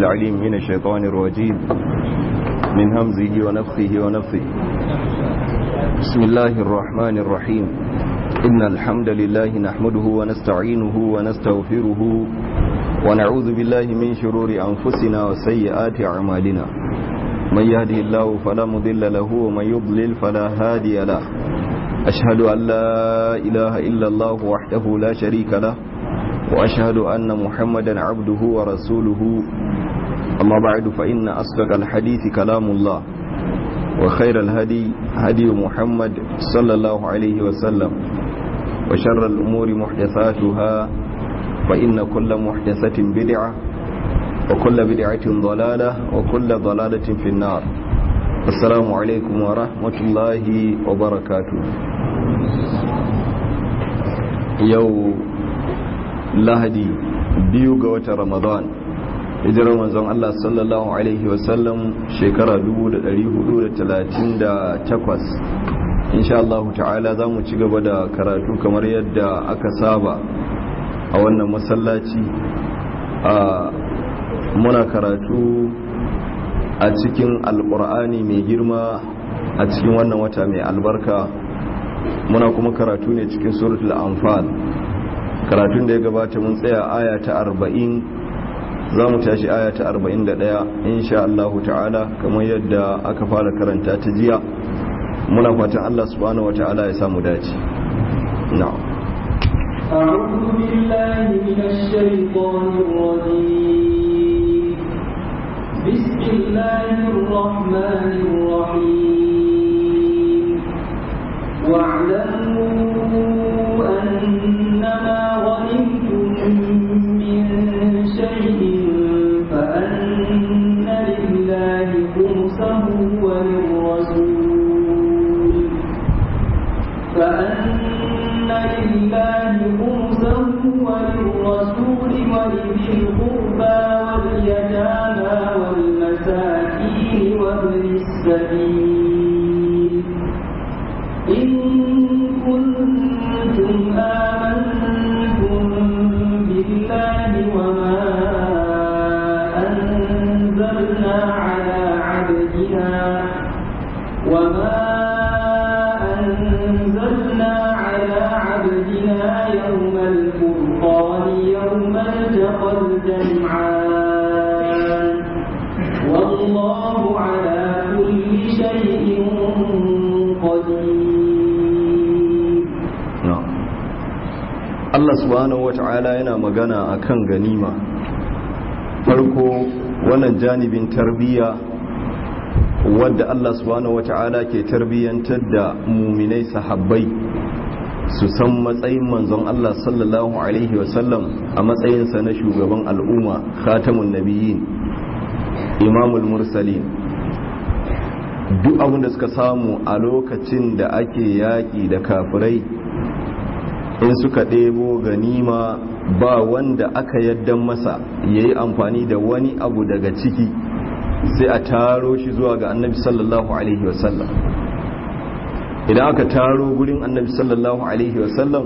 العليم من الشيطان الرجيم من همزه ونفخه ونفثه بسم الله الرحمن الرحيم إن الحمد لله نحمده ونستعينه ونستغفره ونعوذ بالله من شرور أنفسنا وسيئات أعمالنا من يهدي الله فلا مضل له ومن يضلل فلا هادي له أشهد أن لا إله إلا الله وحده لا شريك له وأشهد أن محمدا عبده ورسوله أما بعد فإن أصدق الحديث كلام الله وخير الهدي هدي محمد صلى الله عليه وسلم وشر الأمور محدثاتها فإن كل محدثة بدعة وكل بدعة ضلالة وكل ضلالة في النار السلام عليكم ورحمة الله وبركاته يوم lahadi biyu ga watan ramadan hijirar manzon Allah sallallahu alaihi wasallam shekara 1438 insha Allah ta'ala za mu ci gaba da karatu kamar yadda aka saba a wannan masallaci a muna karatu a cikin alkur'ani mai girma a cikin wannan wata mai albarka muna kuma karatu ne cikin suratul anfal karatun da ya gabata mun tsaya aya ta arba'in za mu tashi aya ta arba'in da ɗaya insha Allah ta'ala kamar yadda aka fara karanta ta jiya muna fatan Allah subhanahu wa ta'ala ya samu dace na'am أعوذ بالله من الشيطان الرجيم بسم الله الرحمن الرحيم واعلموا أنما غنمتم من شيء فأن لله خمسه وللرسول فأن لله خمسه وللرسول ولذي القربى واليتامى والمساكين وابن السبيل إن كنتم آمنتم بالله وما أنزلنا على عبدنا وما أنزلنا على عبدنا يوم الفرقان يوم التقى الجمعان والله على كل شيء Allah subhanahu wata'ala yana magana akan ganima farko wannan janibin tarbiyya wadda Allah subhanahu wata'ala ke tarbiyyantar da muminai sahabbai su san matsayin manzon Allah sallallahu alaihi wasallam a matsayinsa na shugaban al'umma khatamun nabiyyin imamul mursalin duk abin da suka samu a lokacin da ake yaƙi da kafirai in suka ɗebo ganima ba wanda aka yaddan masa ya yi amfani da wani abu daga ciki sai a taro shi zuwa ga annabi sallallahu alaihi wasallam idan aka taro gurin annabi sallallahu alaihi wasallam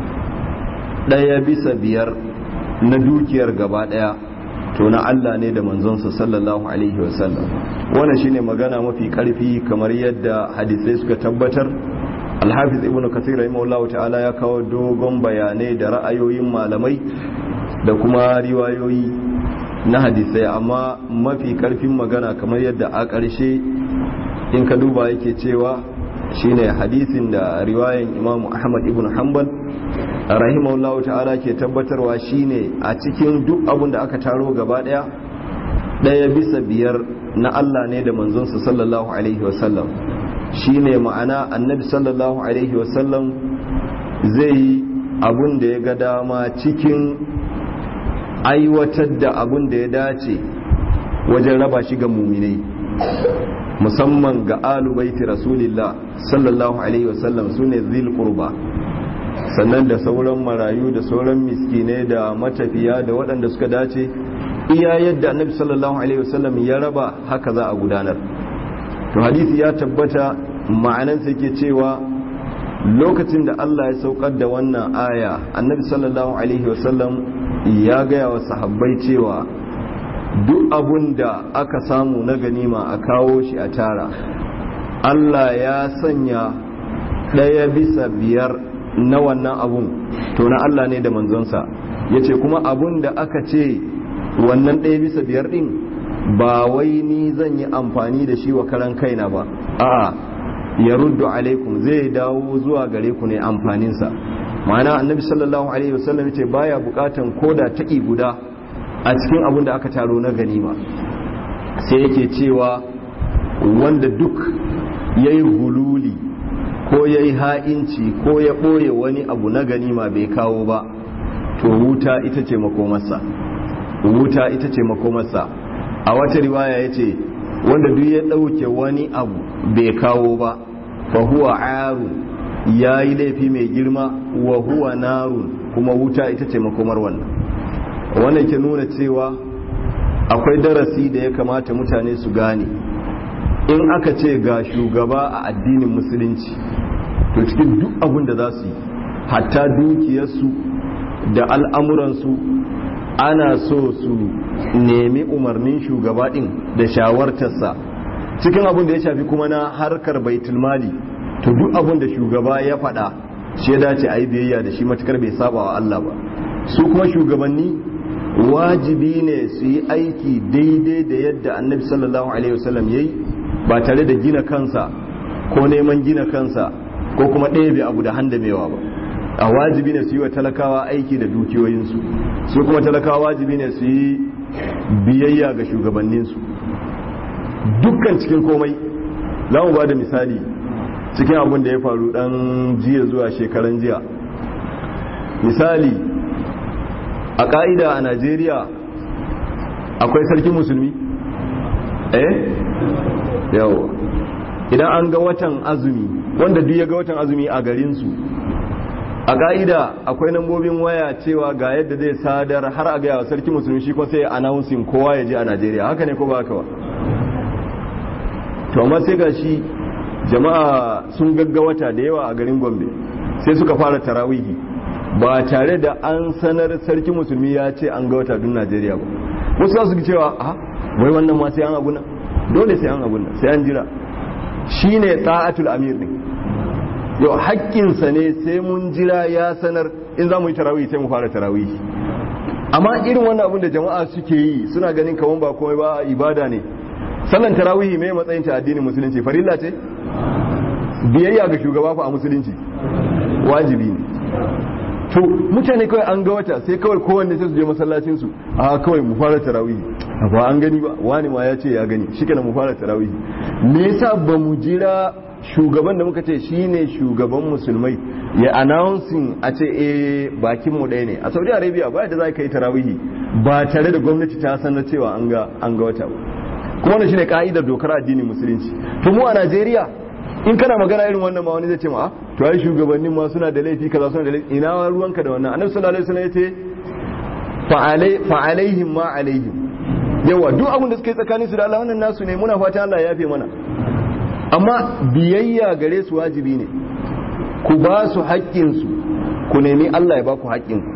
ɗaya bisa biyar na dukiyar gaba ɗaya to na Allah ne da manzonsa sallallahu alaihi wasallam wannan shine magana mafi karfi kamar yadda hadisai suka tabbatar alhafiz ibn kathir rahimahullah ta'ala ya kawo dogon bayanai da ra'ayoyin malamai da kuma riwayoyi na hadisai amma mafi karfin magana kamar yadda a ƙarshe in ka duba yake cewa shine hadisin da riwayan imam ahmad ibn hanbal rahimahullah ta'ala ke tabbatarwa shine a cikin duk abin da aka taro gaba daya daya bisa biyar na Allah ne da manzonsa sallallahu alaihi wasallam shine ma'ana annabi sallallahu alaihi wasallam zai yi abun da ya ga dama cikin aiwatar da abun da ya dace wajen raba shi ga muminai musamman ga alubaiti rasulillah sallallahu alaihi wasallam su ne zil qurba sannan da sauran marayu da sauran miskinai da matafiya da waɗanda suka dace iya yadda annabi sallallahu alaihi wasallam ya raba haka za a gudanar to hadisi ya tabbata ma'anansa yake cewa lokacin da Allah ya saukar da wannan aya annabi sallallahu alaihi wasallam ya gaya wa sahabbai cewa duk abun da aka samu na ganima a kawo shi a tara Allah ya sanya ɗaya bisa biyar na wannan abun to na Allah ne da manzonsa ya ce kuma abun da aka ce wannan ɗaya bisa biyar ɗin ba wai ni zan yi amfani da shi wa karan kaina ba a'a ya ruddu alaikum zai dawo zuwa gare ku ne amfaninsa ma'ana annabi sallallahu alaihi wasallam ce baya bukatan koda taƙi guda a cikin abun da aka taro na ganima sai yake cewa wanda duk ya yi hululi ko ya yi ha'inci ko ya ɓoye wani abu na ganima bai kawo ba to wuta ita ce makomarsa wuta ita ce makomarsa a wata riwaya ya ce wanda duk ya ɗauke wani abu bai kawo ba fa huwa aru ya yi laifi mai girma wa huwa narun kuma wuta ita ce makomar wannan wannan ke nuna cewa akwai darasi da ya kamata mutane su gane in aka ce ga shugaba a addinin musulunci to cikin duk abin da za su yi hatta dukiyarsu da al'amuransu ana so su nemi umarnin shugaba ɗin da shawartarsa cikin abin da ya shafi kuma na harkar baitulmali to duk abin da shugaba ya faɗa shi ya dace a yi biyayya da shi matukar bai saba wa Allah ba su kuma shugabanni wajibi ne su yi aiki daidai da yadda annabi sallallahu alaihi wasallam ya yi ba tare da gina kansa ko neman gina kansa ko kuma ɗebe abu da handamewa ba a wajibi ne su yi wa talakawa aiki da dukiyoyinsu su kuma talakawa wajibi ne su yi biyayya ga shugabanninsu dukkan cikin komai za mu ba da misali cikin abin da ya faru dan jiya zuwa shekaran jiya misali a ƙa'ida a najeriya akwai sarkin musulmi eh yawo idan an ga watan azumi wanda duk ya ga watan azumi a garinsu a ka'ida akwai nambobin waya cewa ga yadda zai sadar har a gaya wa sarki musulmi shi kuma sai ya announcing kowa ya je a najeriya haka ne ko ba haka ba to amma sai ga shi jama'a sun gagga wata da yawa a garin gombe sai suka fara tarawihi ba tare da an sanar sarki musulmi ya ce an ga wata dun najeriya ba wasu za su cewa a wai wannan ma sai an abu nan dole sai an abu nan sai an jira shine ta'atul amir ne yau haƙƙinsa ne sai mun jira ya sanar in za mu yi tarawih sai mu fara tarawih amma irin wannan abin da jama'a suke yi suna ganin kawan ba komai ba ibada ne sallan tarawih mai matsayin ta addinin musulunci farilla ce biyayya ga shugaba fa a musulunci wajibi ne to mutane kawai an ga wata sai kawai kowanne sai su je masallacin su a kawai mu fara tarawih ba an gani ba wani ma ya ce ya gani shikenan mu fara tarawih me yasa ba mu jira shugaban da muka ce shine shugaban musulmai ya announcing a ce eh bakin mu ɗaya ne a Saudi Arabia ba da za ka yi tarawihi ba tare da gwamnati ta sanar cewa an ga an ga wata ba kuma wannan shine ka'idar dokar addinin musulunci to mu a Najeriya in kana magana irin wannan ma wani zai ce ma to ai shugabannin ma suna da laifi kaza suna da laifi ina ruwanka da wannan annabi sallallahu alaihi wasallam yace fa alaihim ma alaihim yawa duk abin da suka yi tsakanin su da Allah wannan nasu ne muna fatan Allah ya yafe mana amma biyayya gare su wajibi ne ku ba su haƙƙinsu ku nemi Allah ya ba ku haƙƙinku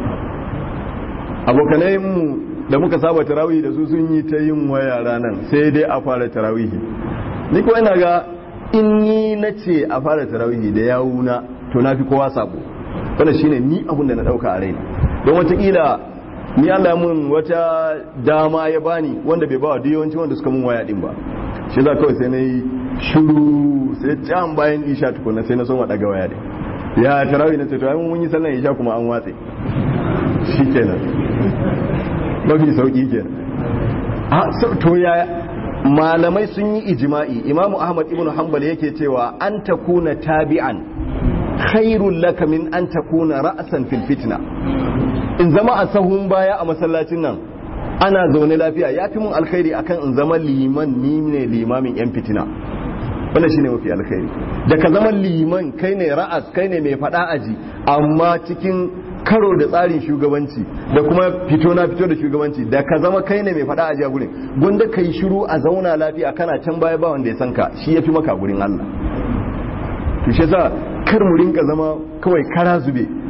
abokanai mu da muka saba tarawih da su sun yi ta yin waya ranar sai dai a fara tarawihi ni ko ina ga in ni na ce a fara tarawihi da yawuna to na fi kowa sabo wannan shine ni abun da na dauka a raina don watakila ni Allah mun wata dama ya bani wanda bai bawa duk yawanci wanda suka mun waya din ba shi za kawai sai na yi shuru sai can bayan isha tukuna sai na so daga waya din ya tarawih na ce to mun yi sallan isha kuma an watse shikenan mafi sauki kenan a to ya malamai sun yi ijima'i imamu ahmad ibn hanbal yake cewa an takuna tabi'an khairul laka min an takuna ra'san fil fitna in zama a sahun baya a masallacin nan ana zaune lafiya ya fi mun alkhairi akan in zama liman ni ne limamin yan fitina wannan shine mafi alkhairi da ka zama liman kai ne ra'as kai ne mai fada aji amma cikin karo da tsarin shugabanci da kuma fito na fito da shugabanci da ka zama kai ne mai fada aji a gurin gwanda ka yi shiru a zauna lafiya kana can baya ba wanda ya san ka shi ya fi maka gurin Allah to shi yasa kar mu rinka zama kawai kara zube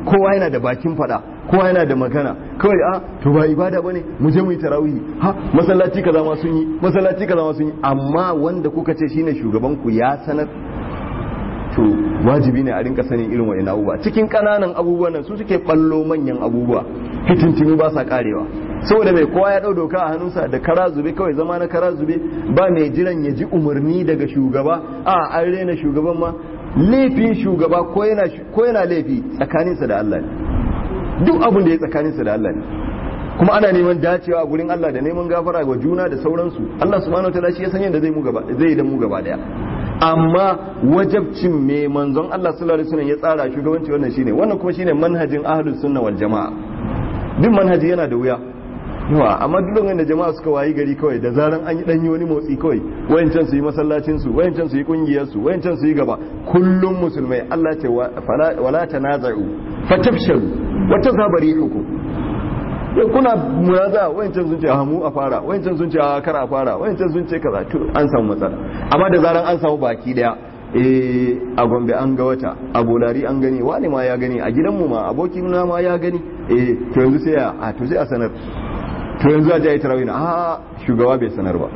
kowa yana da bakin fada kowa yana da magana kawai a to ba ibada bane mu je mu yi tarawih ha masallaci kaza ma sun yi masallaci kaza ma sun yi amma wanda kuka ce shine shugaban ku ya sanar to wajibi ne a rinka sanin irin wa'in abubuwa cikin kananan abubuwan nan su suke ballo manyan abubuwa fitintinu ba sa karewa saboda mai kowa ya dau doka a hannunsa da kara zube kawai zama na kara zube ba mai jiran ya ji umarni daga shugaba a an rena shugaban ma laifin shugaba ko yana laifi tsakaninsa da Allah ne duk abin da ya tsakaninsa da Allah ne kuma ana neman dacewa a gurin Allah da neman gafara ga juna da sauransu Allah subhanahu wataala shi ya san yadda zai mu gaba zai da mu gaba daya amma wajabcin me manzon Allah sallallahu alaihi wasallam ya tsara shugabanci wannan shine wannan kuma shine manhajin ahlus sunna wal jamaa duk manhaji yana da wuya yawa amma duk lokacin da jama'a suka wayi gari kawai da zaran an yi danyi wani motsi kawai wayancan su yi masallacin su wayancan su yi kungiyar su wayancan su yi gaba kullum musulmai Allah ce wala tanaza'u fatafshalu wa tazhabarihukum yau kuna muraza wayancan sun ce a mu a fara wayancan sun ce a kar a fara wayancan sun ce kaza to an samu matsala amma da zaran an samu baki daya eh a gombe an ga wata a bolari an gani wani ma ya gani a gidanmu ma abokin na ma ya gani eh to yanzu sai a to sai a sanar to yanzu a jayi tarawih na a shugaba bai sanar ba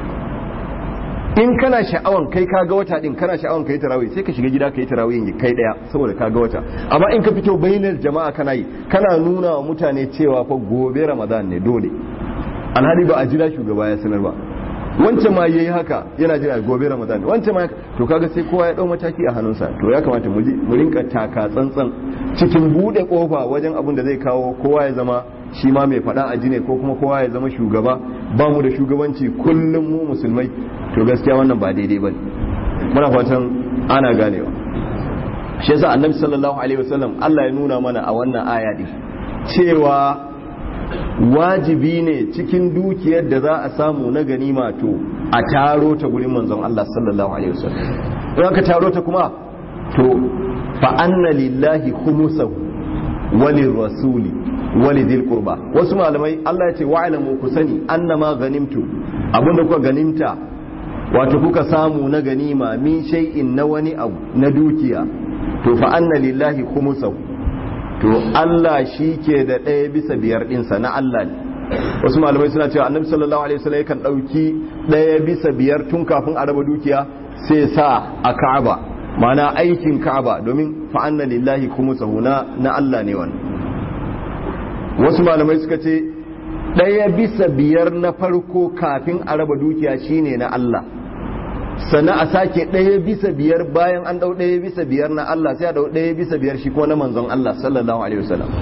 in kana sha'awan kai ka ga wata din kana sha'awan kai tarawih sai ka shiga gida kai tarawih kai daya saboda ka ga wata amma in ka fito bainar jama'a kana yi kana nuna wa mutane cewa fa gobe ramadan ne dole alhali ba a jira shugaba ya sanar ba wancan ma yayi haka yana jira gobe ramadan wancan ma to kaga sai kowa ya dau mataki a hannunsa to ya kamata mu mu rinka taka tsantsan cikin bude kofa wajen abin da zai kawo kowa ya zama shi ma mai fada a ne ko kuma kowa ya zama shugaba ba mu da shugabanci kullum mu musulmai to gaskiya wannan ba daidai ba muna fatan ana ganewa shi yasa annabi sallallahu alaihi wasallam Allah ya nuna mana a wannan aya din cewa wajibi ne cikin dukiyar da za a samu na ganima to a taro ta gurin manzon Allah sallallahu alaihi wasallam in aka taro ta kuma to fa anna lillahi khumusahu walin rasuli wali dhil qurba wasu malamai Allah ya ce wa'lamu ku sani annama ganimtu abinda kuka ganimta wato kuka samu na ganima min shay'in na wani abu na dukiya to fa anna lillahi khumusahu to Allah shi ke da ɗaya bisa biyar ɗinsa na Allah ne wasu malamai suna cewa annabi sallallahu alaihi wasallam yakan ɗauki ɗaya bisa biyar tun kafin a raba dukiya sai sa a Ka'aba ma'ana aikin Ka'aba domin fa anna lillahi khumusahu na na Allah ne wannan wasu malamai suka ce ɗaya bisa biyar na farko kafin a raba dukiya shine na Allah sannan a sake ɗaya bisa biyar bayan an ɗau ɗaya bisa biyar na Allah sai a ɗau ɗaya bisa biyar shi ko na manzon Allah sallallahu alaihi wasallam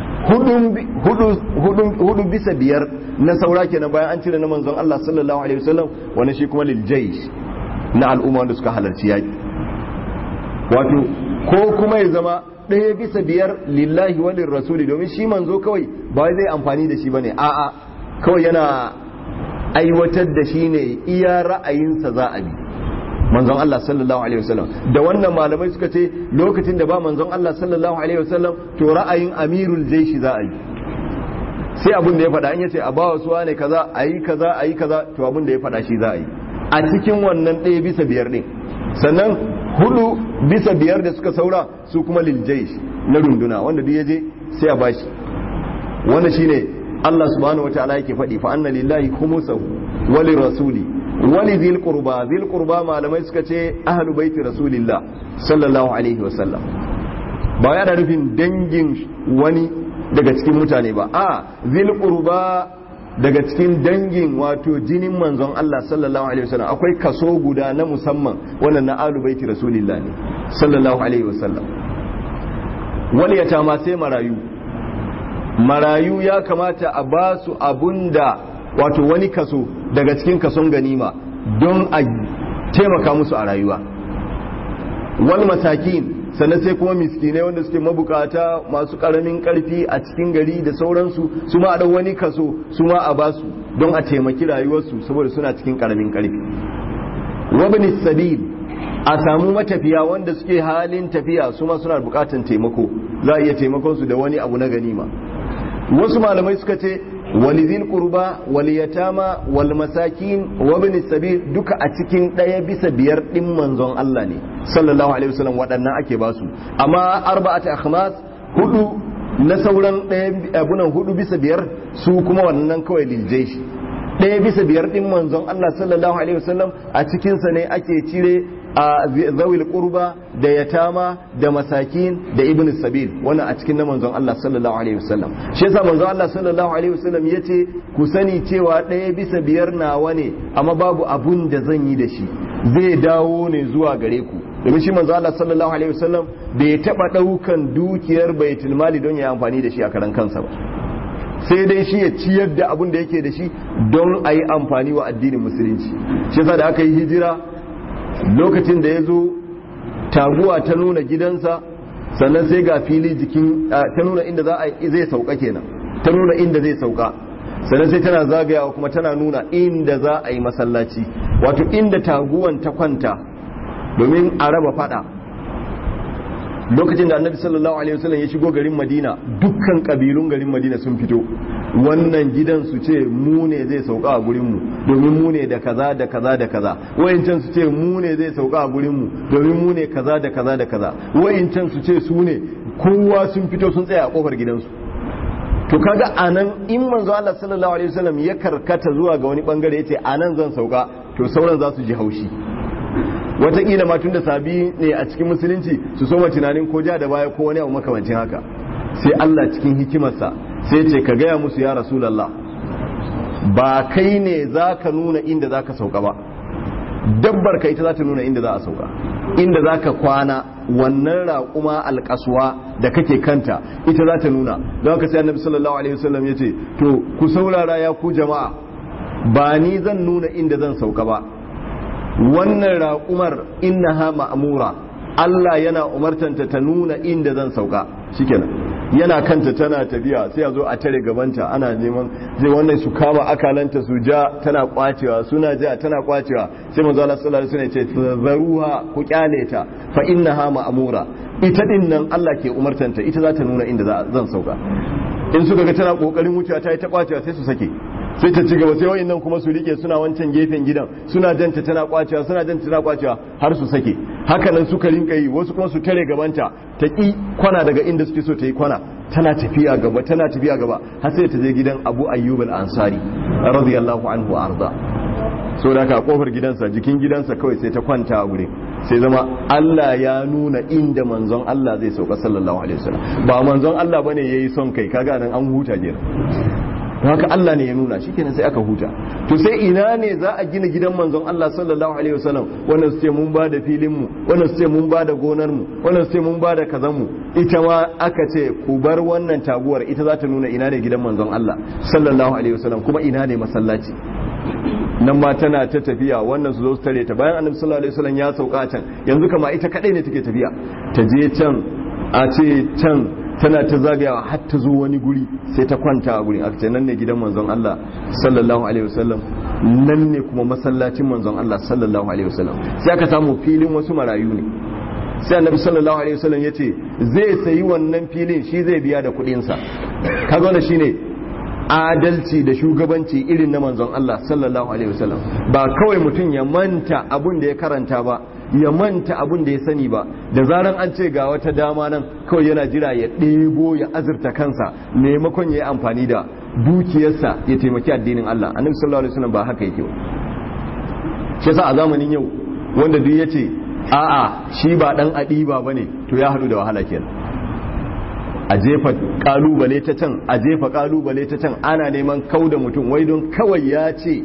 hudu bisa biyar na saura kenan bayan an cire na manzon Allah sallallahu alaihi wasallam wani shi kuma lil jaysh na al'umma wanda suka halarci yaki wato ko kuma ya zama ɗaya bisa biyar lillahi wa rasuli domin shi manzo kawai ba zai amfani da shi bane a'a kawai yana aiwatar da shi ne iya ra'ayinsa za a bi manzon Allah sallallahu alaihi wasallam da wannan malamai suka ce lokacin da ba manzon Allah sallallahu alaihi wasallam to ra'ayin amirul jaishi za a yi sai abin da ya faɗa in yace a bawa suwa ne kaza ayi kaza ayi kaza to abin da ya faɗa shi za a yi a cikin wannan ɗaya bisa biyar ɗin sannan hudu bisa biyar da suka saura su kuma lil jaish na runduna wanda duk yaje sai a bashi wannan shine Allah subhanahu wataala yake faɗi fa anna lillahi khumusahu wa rasuli wali zil qurba zil qurba malamai suka ce ahlu baiti rasulillah sallallahu alaihi wasallam ba ya da nufin dangin wani daga cikin mutane ba a zil qurba daga cikin dangin wato jinin manzon Allah sallallahu alaihi wasallam akwai kaso guda na musamman wannan na ahlu baiti rasulillah ne sallallahu alaihi wasallam wani ya ma sai marayu marayu ya kamata a ba su abunda wato wani kaso daga cikin kason ganima don a taimaka musu a rayuwa wal masakin sannan sai kuma miskinai wanda suke mabukata masu karamin karfi a cikin gari da sauransu su ma a wani kaso su ma a basu don a taimaki rayuwarsu saboda suna cikin karamin karfi wabni sabil a samu matafiya wanda suke halin tafiya su ma suna bukatan taimako za a iya taimakon su da wani abu na ganima wasu malamai suka ce walizil qurba wal yatama wal masakin wa ibn sabil duka a cikin daya bisa biyar din manzon Allah ne sallallahu alaihi wasallam waɗannan ake basu amma arba'atu akhmas hudu na sauran ɗaya abunan hudu bisa biyar su kuma wannan kawai liljai shi ɗaya bisa biyar ɗin manzon Allah sallallahu alaihi wasallam a cikinsa ne ake cire a zawil qurba da yatama da masakin da ibn sabil wannan a cikin na manzon Allah sallallahu alaihi wasallam shi yasa manzon Allah sallallahu alaihi wasallam yace ku sani cewa ɗaya bisa biyar nawa ne amma babu abun da zan yi da shi zai dawo ne zuwa gare ku domin shi manzo Allah sallallahu alaihi wasallam bai taba daukan dukiyar baitul mali don ya amfani da shi a karan kansa ba sai dai shi ya ciyar da abun da yake da shi don a yi amfani wa addinin musulunci shi yasa da aka yi hijira lokacin da ya zo taguwa ta nuna gidansa sannan sai ga fili jikin ta nuna inda za a zai sauka kenan ta nuna inda zai sauka sannan sai tana zagayawa kuma tana nuna inda za a yi masallaci wato inda taguwan ta kwanta domin a raba fada lokacin da annabi sallallahu alaihi wasallam ya shigo garin madina dukkan kabilun garin madina sun fito wannan gidan su ce mu ne zai sauka a gurin mu domin mu ne da kaza da kaza da kaza wayancan su ce mu ne zai sauka a gurin mu domin mu ne kaza da kaza da kaza wayancan su ce su ne kowa sun fito sun tsaya a kofar gidansu to kaga anan in manzo Allah sallallahu alaihi wasallam ya karkata zuwa ga wani bangare yace anan zan sauka to sauran za su ji haushi wataƙila ma tun da sabi ne a cikin musulunci su soma tunanin ko ja da baya ko wani abu makamancin haka sai Allah cikin hikimarsa sai ce ka gaya musu ya rasulallah ba kai ne za ka nuna inda za ka sauka ba dabbar ka ita za ta nuna inda za a sauka inda za ka kwana wannan raƙuma alƙaswa da kake kanta ita za ta nuna don haka sai annabi sallallahu alaihi wasallam ya ce to ku saurara ya ku jama'a ba ni zan nuna inda zan sauka ba wannan raƙumar innaha ma'amura Allah yana umartanta ta nuna inda zan sauka shikenan yana kanta tana tafiya sai a zo a tare gabanta ana neman zai wannan su kama akalanta su ja tana kwacewa suna ja tana kwacewa sai manzo Allah sallallahu alaihi wasallam ya ce zaruha ku kyale ta fa innaha ma'amura ita din nan Allah ke umartanta ita za ta nuna inda zan sauka in suka ga tana kokarin wucewa ta yi ta kwacewa sai su sake sai ta ci gaba sai wayannan kuma su rike suna wancan gefen gidan suna janta tana kwacewa suna janta tana kwacewa har su sake haka nan suka rinka yi wasu kuma su tare gabanta ta ki kwana daga inda suke so ta yi kwana tana tafiya gaba tana tafiya gaba har sai ta je gidan Abu Ayyub al-Ansari radiyallahu anhu arda so da ka kofar gidansa jikin gidansa kawai sai ta kwanta a gure sai zama Allah ya nuna inda manzon Allah zai sauka sallallahu alaihi wasallam ba manzon Allah bane yayi son kai kaga nan an huta jira don haka Allah ne ya nuna shi kenan sai aka huta to sai ina ne za a gina gidan manzon Allah sallallahu alaihi wasallam wannan su ce mun ba da filin mu wannan su ce mun ba da gonar mu wannan su ce mun ba da kazan mu ita ma aka ce ku bar wannan taguwar ita za ta nuna ina ne gidan manzon Allah sallallahu alaihi wasallam kuma ina ne masallaci nan ma tana ta tafiya wannan su zo su tare ta bayan annabi sallallahu alaihi wasallam ya sauka can yanzu kama ita kadai ne take tafiya ta je can a ce can tana ta zagayawa har ta zo wani guri sai ta kwanta a gurin aka ce nan ne gidan manzon Allah sallallahu alaihi wasallam nan ne kuma masallacin manzon Allah sallallahu alaihi wasallam sai aka samu filin wasu marayu ne sai annabi sallallahu alaihi wasallam yace zai sayi wannan filin shi zai biya da kuɗin sa kaga wannan shine adalci da shugabanci irin na manzon Allah sallallahu alaihi wasallam ba kawai mutum ya manta abun da ya karanta ba ya manta abun da ya sani ba da zaran an ce ga wata dama nan kawai yana jira ya ɗebo ya azurta kansa maimakon ya yi amfani da dukiyarsa ya taimaki addinin Allah annabi sallallahu alaihi wasallam ba haka yake ba shi yasa a zamanin yau wanda duk yace a'a shi ba dan adiba bane to ya hadu da wahala kenan a jefa kalubale ta can a jefa kalubale ta can ana neman kau da mutum wai don kawai ya ce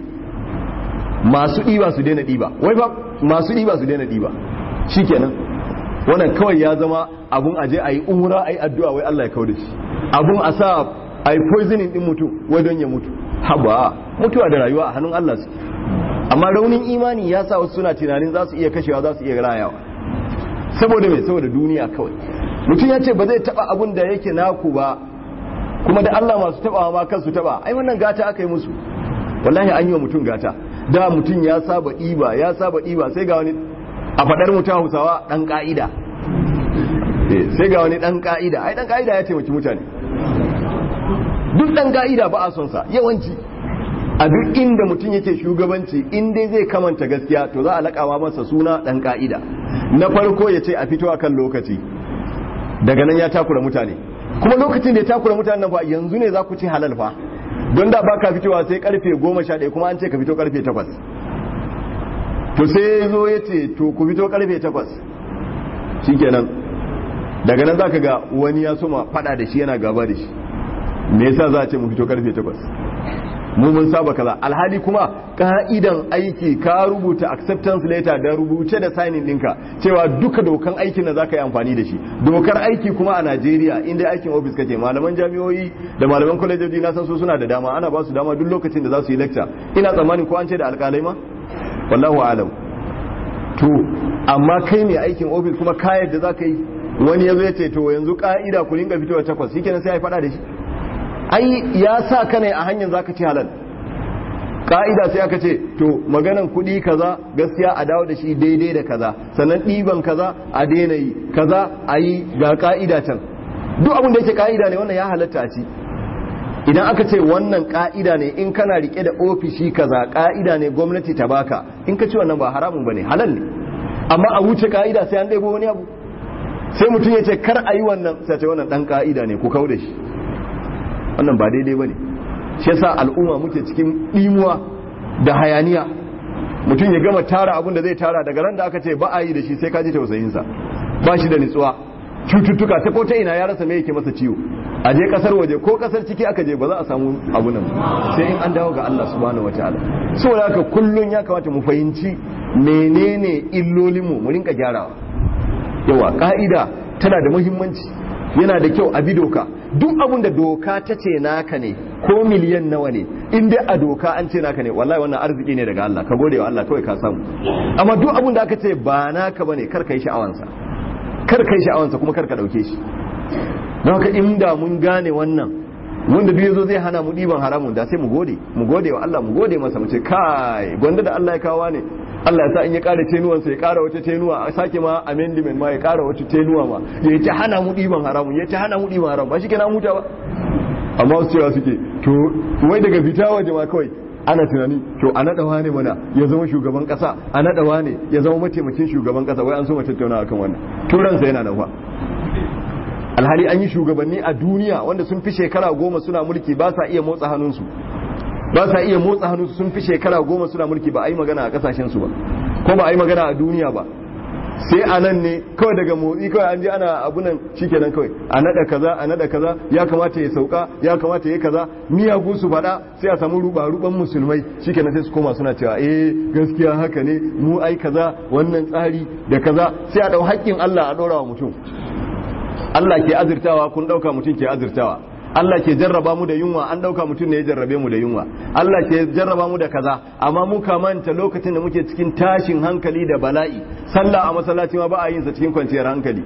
masu ɗiba su daina ɗiba wai ba masu ɗiba su daina ɗiba shikenan wannan kawai ya zama abun aje a yi umra a yi addu'a wai Allah ya kau da shi abun a sa a yi poisoning ɗin mutum wai don ya mutu haba mutuwa da rayuwa a hannun Allah su amma raunin imani ya sa wasu suna tunanin za su iya kashewa za su iya rayawa saboda mai saboda duniya kawai mutum ya ce ba zai taba abun da yake naku ba kuma da Allah masu tabawa ma kansu taba ai wannan gata aka yi musu wallahi an yi wa mutum gata da mutum ya saba ɗiba ya saba ɗiba sai ga wani a faɗar mutum hausawa ɗan ƙa'ida sai ga wani ɗan ƙa'ida ai ɗan ƙa'ida ya taimaki mutane duk ɗan ƙa'ida ba a son sa yawanci a duk inda mutum yake shugabanci in dai zai kamanta gaskiya to za a laƙawa masa suna ɗan ƙa'ida na farko ya ce a fito a kan lokaci daga nan ya takura mutane kuma lokacin da ya takura mutanen nan fa yanzu ne za ku ci halal fa don da ba ka fitowa sai karfe goma sha ɗaya kuma an ce ka fito karfe takwas to sai ya zo ya ce to ku fito karfe takwas shikenan daga nan za ka ga wani ya soma fada da shi yana gaba da shi me yasa za a ce mu fito karfe takwas mu mun saba kaza alhali kuma ka'idan aiki ka rubuta acceptance letter da rubuce da signing ɗinka cewa duka dokan aikin da zaka yi amfani da shi dokar aiki kuma a Najeriya inda aikin office kake malaman jami'o'i da malaman kwalejoji na san su suna da dama ana ba su dama duk lokacin da za su yi lecture ina tsammanin ko an ce da alƙalai ma wallahu alam to amma kai ne aikin office kuma ka yadda zaka yi wani yazo ya ce to yanzu ka'ida ku ringa fitowa takwas shikenan sai ya faɗa da shi ai ya sa ka ne a hanyar zaka ci halal ka'ida sai aka ce to maganan kuɗi kaza gaskiya a dawo da shi daidai da kaza sannan ɗiban kaza a daina yi kaza a yi ga ka'ida can duk abin da yake ka'ida ne wannan ya halatta a ci idan aka ce wannan ka'ida ne in kana rike da ofishi kaza ka'ida ne gwamnati ta baka in ka ci wannan ba haramun bane halal ne amma a wuce ka'ida sai an ɗebo wani abu sai mutum ya ce kar a yi wannan sai ce wannan ɗan ka'ida ne ku kau da shi wannan ba daidai ba ne shi yasa al'umma muke cikin ɗimuwa da hayaniya mutum ya gama tara abin da zai tara daga ran da aka ce ba a yi da shi sai ka ji tausayinsa ba shi da nitsuwa cututtuka ta ko ta ina ya rasa me yake masa ciwo a je kasar waje ko kasar ciki aka je ba za a samu abu nan sai in an dawo ga Allah subhanahu wataala saboda haka kullun ya kamata mu fahimci menene illolinmu mu rinka gyarawa yawa ka'ida tana da muhimmanci yana da kyau a bi doka duk abin da doka ta ce naka ne ko miliyan nawa ne in dai a doka an ce naka ne wallahi wannan arziki ne daga Allah ka gode wa Allah kawai ka samu amma duk abin da aka ce ba naka bane kar ka yi sha'awansa kar ka yi sha'awansa kuma kar ka dauke shi don haka inda mun gane wannan wanda duk yazo zai hana mu diban haramun da sai mu gode mu gode wa Allah mu gode masa mu ce kai gwanda da Allah ya kawo ne Allah ya sa in ya kara tenuwansa ya kara wata tenuwa a sake ma amendment ma ya kara wata tenuwa ma ya ta hana mu diban haramun ya ta hana mu diban haramun ba shi kenan huta ba amma wasu cewa suke to wai daga fita waje ma kawai ana tunani to a naɗa wane mana ya zama shugaban ƙasa a naɗa wane ya zama mataimakin shugaban ƙasa wai an so mu tattauna akan wannan turansa yana nan fa alhali an yi shugabanni a duniya wanda sun fi shekara goma suna mulki ba sa iya motsa hannunsu ba sa iya motsa hannunsu sun fi shekara goma suna mulki ba a yi magana a kasashensu ba ko ba a yi magana a duniya ba sai a nan ne kawai daga motsi kawai an je ana abunan shikenan kawai a nada kaza a nada kaza ya kamata ya sauka ya kamata ya kaza miyagu su faɗa sai a samu ruba ruban musulmai shikenan sai su koma suna cewa eh gaskiya haka ne mu ai kaza wannan tsari da kaza sai a dau haƙƙin Allah a ɗora wa mutum Allah ke azurtawa kun ɗauka mutum ke azurtawa Allah ke jarraba mu da yunwa an ɗauka mutum ne ya jarrabe mu da yunwa Allah ke jarraba mu da kaza amma mu manta lokacin da muke cikin tashin hankali da bala'i sallah a masallaci ma ba a yin sa cikin kwanciyar hankali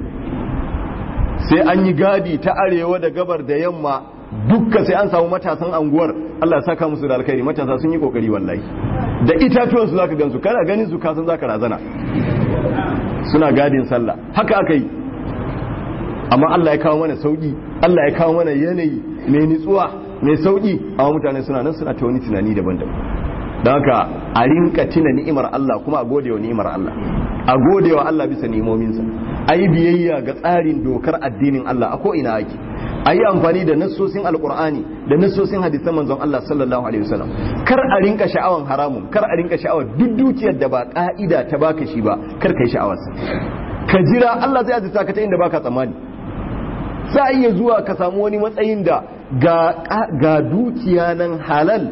sai an yi gadi ta arewa da gabar da yamma dukka sai an samu matasan anguwar Allah ya saka musu da alkhairi matasa sun yi kokari wallahi da itatuwan su zaka gansu kana ganin su kasan zaka razana suna gadin sallah haka aka yi amma Allah ya kawo mana sauki Allah ya kawo mana yanayi mai nitsuwa mai sauki amma mutane suna nan suna ta wani tunani daban-daban don haka a rinka tuna ni'imar Allah kuma a gode wa ni'imar Allah a gode wa Allah bisa ni'imominsa a yi biyayya ga tsarin dokar addinin Allah a ko'ina ake a yi amfani da nassosin alkur'ani da nassosin hadisan manzon Allah sallallahu alaihi wasallam kar a rinka sha'awan haramun kar a rinka sha'awar duk dukiyar da ba ka'ida ta baka shi ba kar kai sha'awarsa ka jira Allah zai azurta ka ta inda baka tsammani za a iya zuwa ka samu wani matsayin da ga dukiya nan halal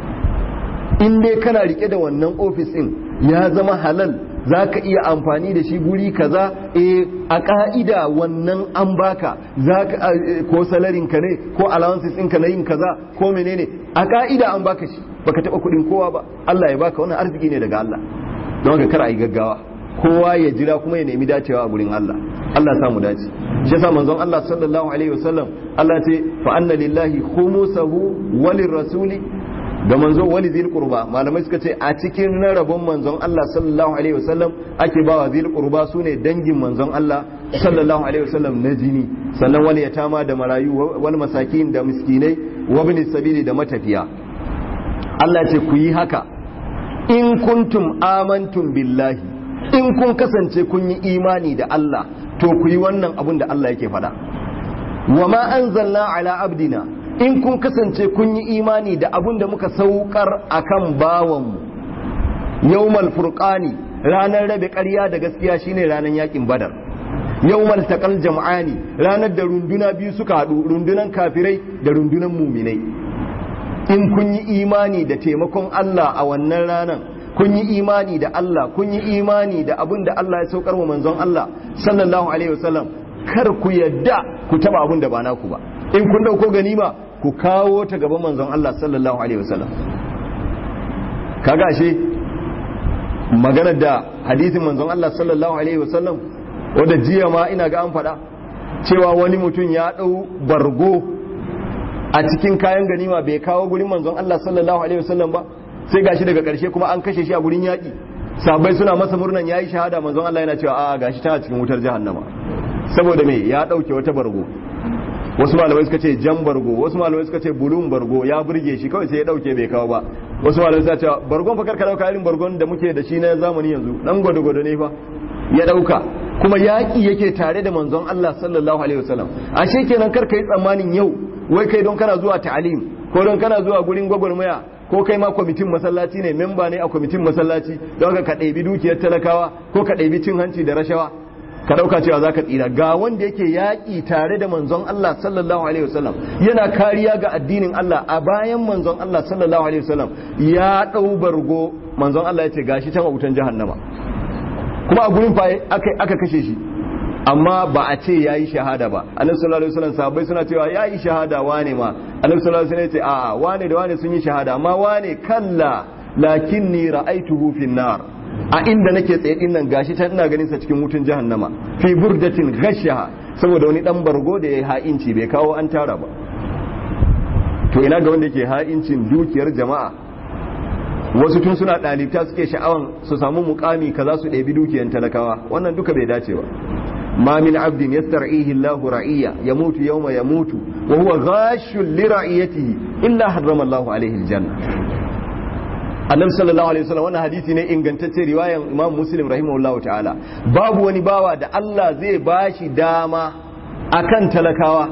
in dai kana rike da wannan ofis din ya zama halal za ka iya amfani da shi guri kaza e a ka'ida wannan an baka za ka ko salarin ka ne ko allowances ɗinka na yin kaza ko menene a ka'ida an baka shi baka taɓa kuɗin kowa ba Allah ya baka wannan arziki ne daga Allah don haka kar a yi gaggawa kowa ya jira kuma ya nemi dacewa a gurin Allah Allah samu dace shi yasa manzon Allah sallallahu alaihi wasallam Allah ce fa anna lillahi khumusahu walir rasuli da manzo wali zil qurba malamai suka ce a cikin na rabon manzon Allah sallallahu alaihi wasallam ake bawa zil qurba sune dangin manzon Allah sallallahu alaihi wasallam na jini sannan wani yatama da marayu wal masakin da miskinai wa ibn sabili da matafiya Allah ce ku yi haka in kuntum amantum billahi in kun kasance kun yi imani da Allah to ku yi wannan abun da Allah yake faɗa wa ma anzalna ala abdina in kun kasance kun yi imani da abun da muka saukar akan bawanmu yawmal furqani ranar rabe ƙarya da gaskiya shine ranar yakin badar yawmal taqal jam'ani ranar da runduna biyu suka haɗu rundunan kafirai da rundunan muminai in kun yi imani da taimakon Allah a wannan ranar kun yi imani da Allah kun yi imani da abin da Allah ya saukar wa manzon Allah sallallahu alaihi wasallam kar ku yadda ku taba abin da ba naku ba in kun dauko ganima ku kawo ta gaban manzon Allah sallallahu alaihi wasallam kaga ashe maganar da hadisin manzon Allah sallallahu alaihi wasallam wanda jiya ma ina ga an faɗa cewa wani mutum ya ɗau bargo a cikin kayan ganima bai kawo gurin manzon Allah sallallahu alaihi wasallam ba sai gashi daga ƙarshe kuma an kashe shi a gurin yaƙi sabai suna masa murnan yayi shahada manzon Allah yana cewa a gashi tana cikin wutar jahannama saboda me ya ɗauke wata bargo wasu malamai suka ce jan bargo wasu malamai suka ce bulun bargo ya burge shi kawai sai ya dauke bai kawo ba wasu malamai suka ce bargon fa karka dauka irin bargon da muke da shi na zamani yanzu dan gwado gwado ne fa ya dauka kuma yaki yake tare da manzon Allah sallallahu alaihi wasallam ashe kenan kar kai tsammanin yau wai kai don kana zuwa ta'alim ko don kana zuwa gurin gwagwarmaya ko kai ma kwamitin masallaci ne memba ne a kwamitin masallaci don ka ɗebi dukiyar talakawa ko ka ɗebi cin hanci da rashawa ka dauka cewa za ka tsira ga wanda yake yaƙi tare da manzon Allah sallallahu alaihi wasallam yana kariya ga addinin Allah a bayan manzon Allah sallallahu alaihi wasallam ya ɗau bargo manzon Allah ya ce gashi can a wutan jahannama kuma a gurin fa aka kashe shi amma ba a ce yayi shahada ba annabi sallallahu alaihi wasallam sahabbai suna cewa yayi shahada wane ma annabi sallallahu alaihi wasallam ya ce a'a wane da wane sun yi shahada amma wane kalla lakinni ra'aituhu fin nar a inda nake tsaye din nan gashi ta ina ganin sa cikin wutan jahannama fi burdatin ghashaha saboda wani dan bargo da yayi ha'inci bai kawo an tara ba to ina ga wanda yake ha'incin dukiyar jama'a wasu tun suna dalibta suke sha'awan su samu mukami kaza su ɗebi dukiyar talakawa wannan duka bai dace ba ما من عبد يسترعيه الله رعية يموت يوم يموت وهو غاش لرعيته إلا حرم الله عليه الجنة annabi sallallahu alaihi wasallam wannan hadisi ne ingantacce riwayan imam muslim rahimahullahu ta'ala babu wani bawa da Allah zai bashi dama akan talakawa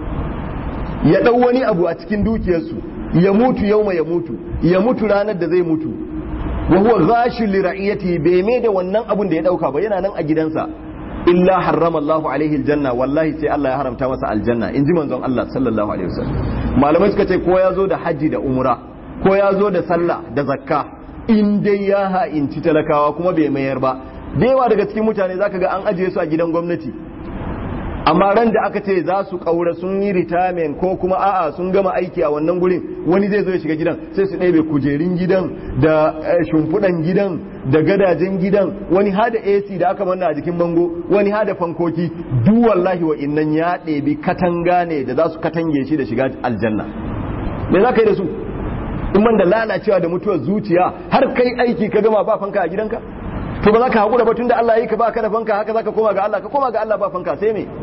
ya dau wani abu a cikin dukiyarsu ya mutu yauma ya mutu ya mutu ranar da zai mutu wa huwa ghashul li ra'iyati bai mai da wannan abun da ya dauka ba yana nan a gidansa illa harrama Allahu alaihi aljanna wallahi sai Allah ya haramta masa aljanna inji manzon Allah sallallahu alaihi wasallam malamai suka ce ko ya zo da haji da umra ko ya zo da sallah da zakka in dai ya ha'inci talakawa kuma bai mayar ba da yawa daga cikin mutane zaka ga an ajiye su a gidan gwamnati amma ran da aka ce za su kaura sun yi retirement ko kuma a'a sun gama aiki a wannan gurin wani zai zo ya shiga gidan sai su ɗebe kujerun gidan da shimfiɗan gidan da gadajen gidan wani hada AC da aka manna a jikin bango wani hada fankoki duk wallahi wa innan ya ɗebi katanga ne da za su katange shi da shiga aljanna me za ka yi da su in man da lalacewa da mutuwar zuciya har kai aiki ka gama ba fanka a gidanka to ba za ka haƙura ba tun da Allah yi ka ba ka da fanka haka za ka koma ga Allah ka koma ga Allah ba fanka sai me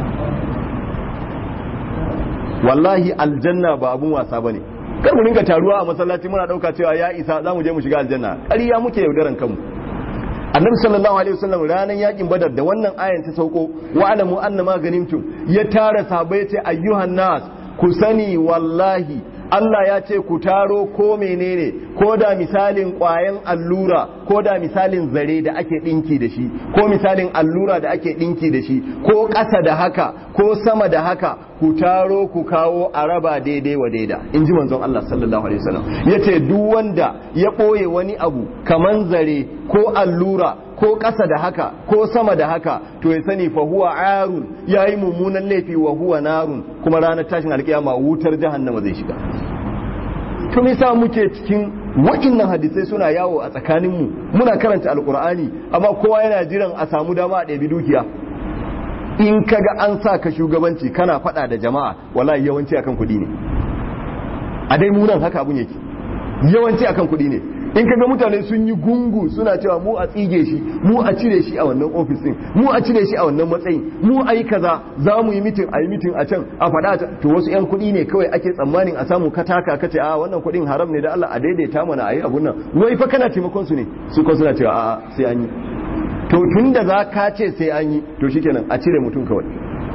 wallahi aljanna ba abun wasa bane kar mu ringa taruwa a masallaci muna dauka cewa ya isa za mu je mu shiga aljanna ƙarya muke yaudaran kanmu annabi sallallahu alaihi wasallam ranan yakin badar da wannan ayan ta sauko wa alamu annama ganimtum ya tara sahabbai ya ce ayyuhan nas ku sani wallahi Allah ya ce ku taro ko menene ko da misalin ƙwayan allura ko da misalin zare da ake ɗinki da shi ko misalin allura da ake ɗinki da shi ko ƙasa da haka ko sama da haka ku taro ku kawo a raba daidai wa daida in ji manzon Allah sallallahu alaihi wasallam ya ce duk wanda ya ɓoye wani abu kaman zare ko allura ko ƙasa da haka ko sama da haka to ya sani fa huwa arun yayi mummunan laifi wa huwa narun kuma ranar tashin alkiyama wutar jahannama zai shiga to me yasa muke cikin wa'innan hadisai suna yawo a tsakanin mu muna karanta alqur'ani amma kowa yana jiran a samu dama a ɗabi dukiya in kaga an sa ka shugabanci kana faɗa da jama'a wallahi yawanci akan kuɗi ne a dai munan haka abun yake yawanci akan kuɗi ne in kaga mutane sun yi gungu suna cewa mu a tsige shi mu a cire shi a wannan ofis din mu a cire shi a wannan matsayin mu a yi kaza za mu yi mitin a yi mitin a can a faɗa to wasu yan kuɗi ne kawai ake tsammanin a samu kataka kace a wannan kuɗin haram ne da Allah a daidaita mana a yi abun nan wai fa kana taimakon su ne su ko suna cewa a'a sai an yi to tun da za ka ce sai an yi to shikenan a cire mutum kawai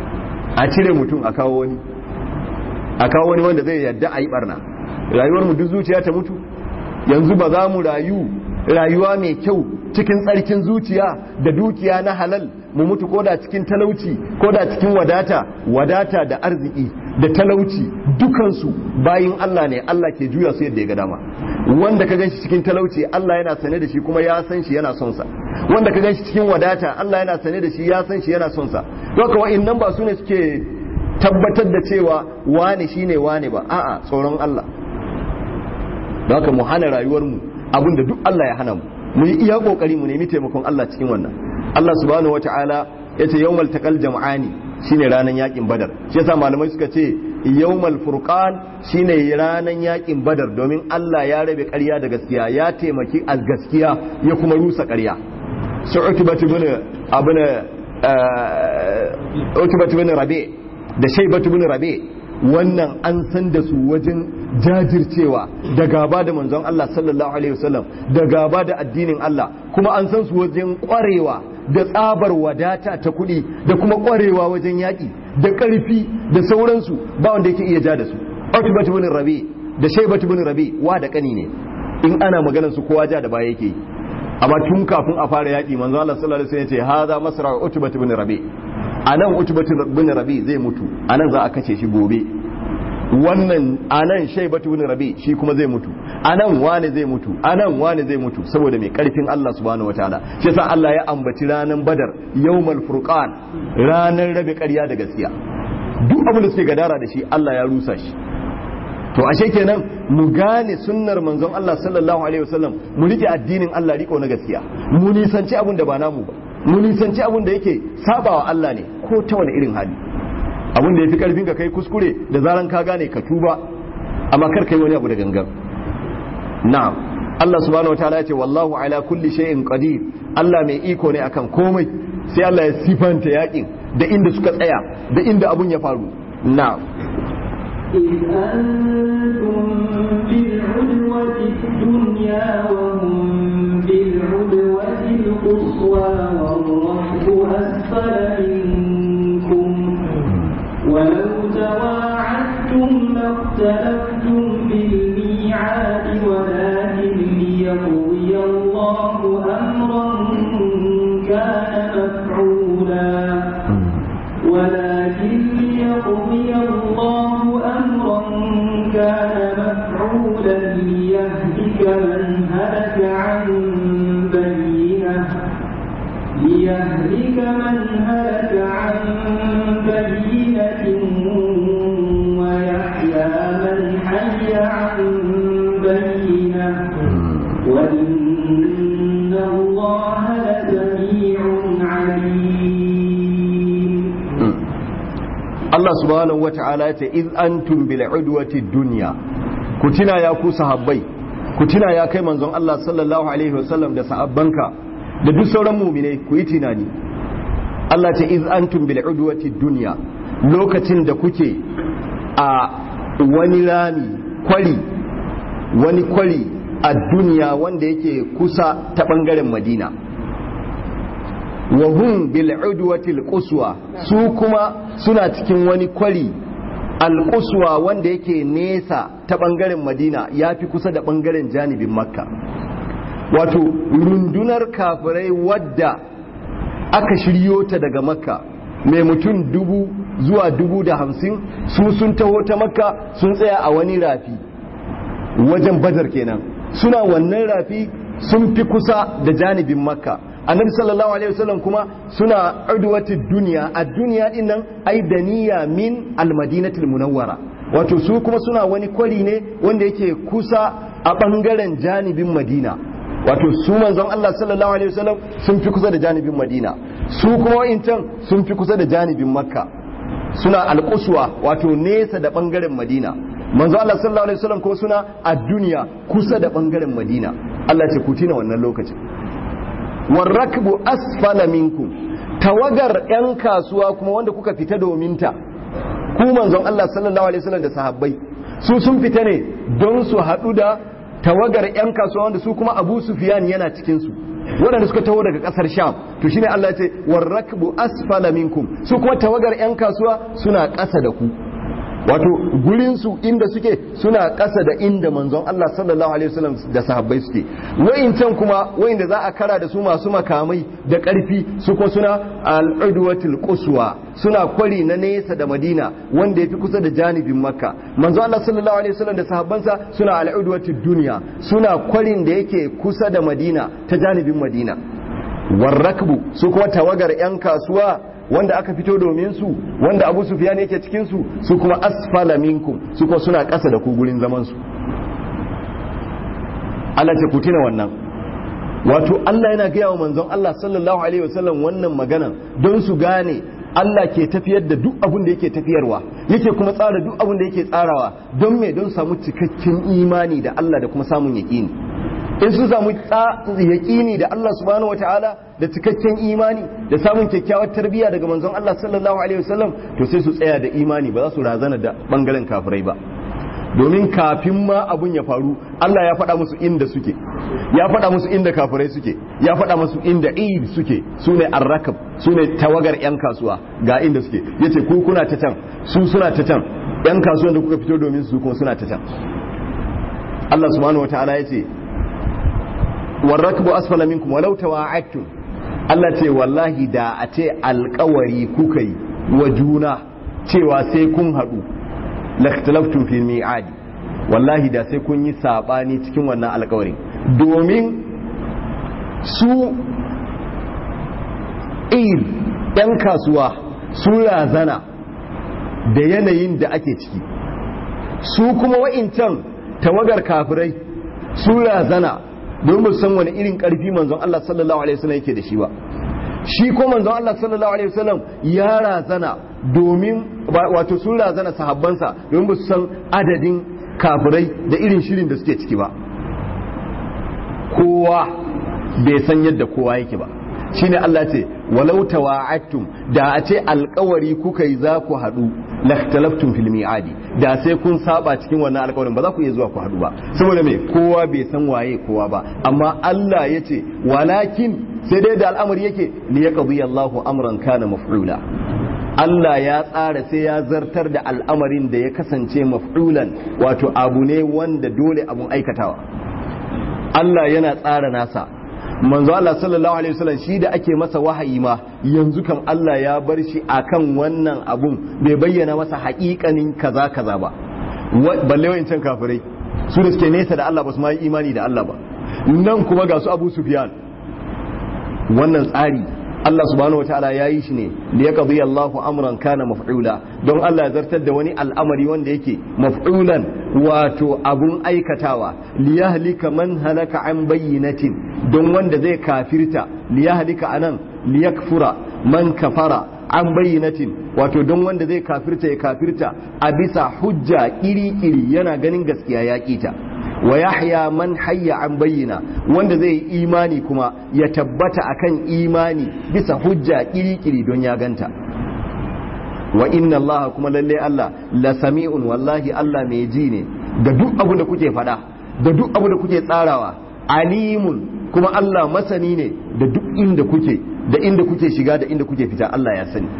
a cire mutum a kawo wani a kawo wani wanda zai yadda a yi barna rayuwar mu duk zuciya ta mutu yanzu ba za mu rayu rayuwa mai kyau cikin tsarkin zuciya da dukiya na halal mu mutu ko da cikin talauci ko da cikin wadata wadata da arziki da talauci dukansu bayin Allah ne Allah ke juya su yadda ya ga dama wanda ka ganshi cikin talauci Allah yana sane da shi kuma ya san shi yana son sa wanda ka ganshi cikin wadata Allah yana sane da shi ya san shi yana son sa doka wa'annan ba su ne suke tabbatar da cewa wane shine wane ba a'a tsoron Allah doka mu hana rayuwar mu abinda duk Allah ya hana mu mu yi iya kokari mu nemi taimakon Allah cikin wannan Allah subhanahu wataala yace yawmal taqal jam'ani shine ranan yakin badar shi yasa malamai suka ce yawmal furqan shine ranan yakin badar domin Allah ya rabe ƙarya da gaskiya ya taimaki al gaskiya ya kuma rusa ƙarya su utbatu bin abuna utbatu bin rabi da shaybatu bin rabi wannan an san da su wajen jajircewa da gaba da manzon Allah sallallahu alaihi wasallam da gaba da addinin Allah kuma an san su wajen kwarewa da tsabar wadata ta kuɗi da kuma kwarewa wajen yaƙi da ƙarfi da sauransu ba wanda yake iya ja da su Utbat ibn Rabi da Shaybat ibn Rabi wa da kani ne in ana maganar su kowa ja da baya yake amma tun kafin a fara yaƙi manzon Allah sallallahu alaihi wasallam ya ce hadha masra Utbat ibn Rabi anan Utbat ibn Rabi zai mutu anan za a kace shi gobe wannan anan shaibatu bin rabi shi kuma zai mutu anan wane zai mutu anan wane zai mutu saboda mai karfin Allah subhanahu wataala shi yasa Allah ya ambaci ranan badar yawmal furqan ranar rabe ƙarya da gaskiya duk abin da suke gadara da shi Allah ya rusa shi to ashe kenan mu gane sunnar manzon Allah sallallahu alaihi wasallam mu rike addinin Allah riko na gaskiya mu nisanci abin da ba namu ba mu nisanci abin da yake sabawa Allah ne ko ta wani irin hali abin da ya fi karfin ka kai kuskure da zaran ka gane ka tuba amma kar kai wani abu da gangan na'am Allah subhanahu wataala ya ce wallahu ala kulli shay'in qadir Allah mai iko ne akan komai sai Allah ya sifanta yakin da inda suka tsaya da inda abun ya faru na'am إذ أنتم بالعدوة الدنيا وهم بالعدوة القصوى والرحب أسفل منكم ولو تواعدتم لاختلفتم في الميعاد ولكن ليقضي الله أمرا كان مفعولا ولكن ليقضي الله أمرا كان مفعولا ليهلك من هلك عن بينه ليهلك من هلك عن بينة ويحيى من حي عن بينة وإن الله لسميع عليم Allah subhanahu wata'ala ya ce iz antum bil udwati dunya ku tuna ya ku sahabbai ku tuna ya kai manzon Allah sallallahu alaihi wasallam da sahabbanka da duk sauran mu'minai ku yi tunani Allah ce iz antum bil udwati dunya lokacin da kuke a wani rami kwari wani kwari a duniya wanda yake kusa ta bangaren Madina wa hum bil udwati al quswa su kuma suna cikin wani kwari al quswa wanda yake nesa ta bangaren Madina yafi kusa da bangaren janibin Makka wato rundunar kafirai wadda aka shiryo ta daga Makka mai mutum dubu zuwa dubu da hamsin su sun taho ta Makka sun tsaya a wani rafi wajen Badar kenan suna wannan rafi sun fi kusa da janibin Makka annabi sallallahu alaihi wasallam kuma suna udwati duniya a duniya din nan ai daniya min almadinatul munawwara wato su kuma suna wani kwari ne wanda yake kusa a bangaren janibin madina wato su manzon Allah sallallahu alaihi wasallam sun fi kusa da janibin madina su kuma wa'incan sun fi kusa da janibin makka suna alkuswa wato nesa da bangaren madina manzo Allah sallallahu alaihi wasallam ko suna a duniya kusa da bangaren madina Allah ce ku tina wannan lokacin warrakbu asfala minkum tawagar yan kasuwa kuma wanda kuka fita domin ta ku manzon Allah sallallahu alaihi wasallam da sahabbai su sun fita ne don su haɗu da tawagar yan kasuwa wanda su kuma Abu Sufyan yana cikin su waɗanda suka taho daga ƙasar sham to shine Allah ya ce warrakbu asfala minkum su kuma tawagar yan kasuwa suna ƙasa da ku wato gurinsu inda suke suna ƙasa da inda manzon Allah sallallahu alaihi wasallam da sahabbai suke wa'incan kuma wa'inda za a kara da su masu makamai da ƙarfi su kuma suna al-udwatul quswa suna kwari na nesa da Madina wanda yafi kusa da janibin Makka manzon Allah sallallahu alaihi wasallam da sahabbansa suna al-udwatud dunya suna kwarin da yake kusa da Madina ta janibin Madina warrakbu su kuma tawagar yan kasuwa wanda aka fito domin su wanda abu sufyan yake cikin su su kuma asfala minkum su kuma suna ƙasa da ku gurin zaman su Allah ce ku tuna wannan wato Allah yana gaya wa manzon Allah sallallahu alaihi wasallam wannan magana don su gane Allah ke tafiyar da duk abin da yake tafiyarwa yake kuma tsara duk abin da yake tsarawa don me don samu cikakken imani da Allah da kuma samun yaƙini in sun samu yaƙini da Allah subhanahu wataala da cikakken imani da samun kyakkyawar tarbiyya daga manzon Allah sallallahu alaihi wasallam to sai su tsaya da imani ba za su razana da bangaren kafirai ba domin kafin ma abun ya faru Allah ya faɗa musu inda suke ya faɗa musu inda kafirai suke ya faɗa musu inda id suke su ne arrakab su ne tawagar 'yan kasuwa ga inda suke yace ku kuna ta can su suna ta can 'yan kasuwan da kuka fito domin su kuma suna ta can Allah subhanahu wataala yace warrakbu asfala minkum walau tawa'adtum Allah ce wallahi da a ce alkawari kuka yi wa juna cewa sai kun haɗu lakhtalaftum fi mi'adi wallahi da sai kun yi sabani cikin wannan alkawarin domin su ir yan kasuwa su razana da yanayin da ake ciki su kuma wa'incan tawagar kafirai su razana don ba san wani irin karfi manzon Allah sallallahu alaihi wasallam yake da shi ba shi ko manzon Allah sallallahu alaihi wasallam ya razana domin wato sun razana sahabbansa domin ba su san adadin kafirai da irin shirin da suke ciki ba kowa bai san yadda kowa yake ba shine Allah ce walau tawa'attum da a ce alkawari kuka yi za ku haɗu lakhtalaftum fil mi'adi da sai kun saba cikin wannan alkawarin ba za ku iya zuwa ku haɗu ba saboda me kowa bai san waye kowa ba amma Allah ya ce walakin sai dai da al'amari yake li yaqdi Allahu amran kana maf'ula Allah ya tsara sai ya zartar da al'amarin da ya kasance maf'ulan wato abu ne wanda dole abun aikatawa Allah yana tsara nasa manzo Allah sallallahu alaihi wasallam shi da ake masa wahayi ma yanzu kan Allah ya bar shi akan wannan abun bai bayyana masa haƙiƙanin kaza kaza ba balle wayancan kafirai su da suke nesa da Allah ba su ma yi imani da Allah ba nan kuma ga su Abu Sufyan wannan tsari Allah subhanahu wataala ya yi shi ne da ya qadi Allahu amran kana maf'ula don Allah ya zartar da wani al'amari wanda yake maf'ulan wato abun aikatawa liyahlika man halaka an bayyinatin don wanda zai kafirta liyahlika anan liyakfura man kafara an bayyinatin wato don wanda zai kafirta ya kafirta a bisa hujja iri-iri yana ganin gaskiya ya kita wa yahya man hayya an bayyana wanda zai yi imani kuma ya tabbata akan imani bisa hujja kiri-kiri don ya ganta wa inna Allah kuma lalle Allah la sami'un wallahi Allah mai ji ne da duk abu da kuke faɗa da duk abu da kuke tsarawa alimun kuma Allah masani ne da duk inda kuke da inda kuke shiga da inda kuke fita Allah ya sani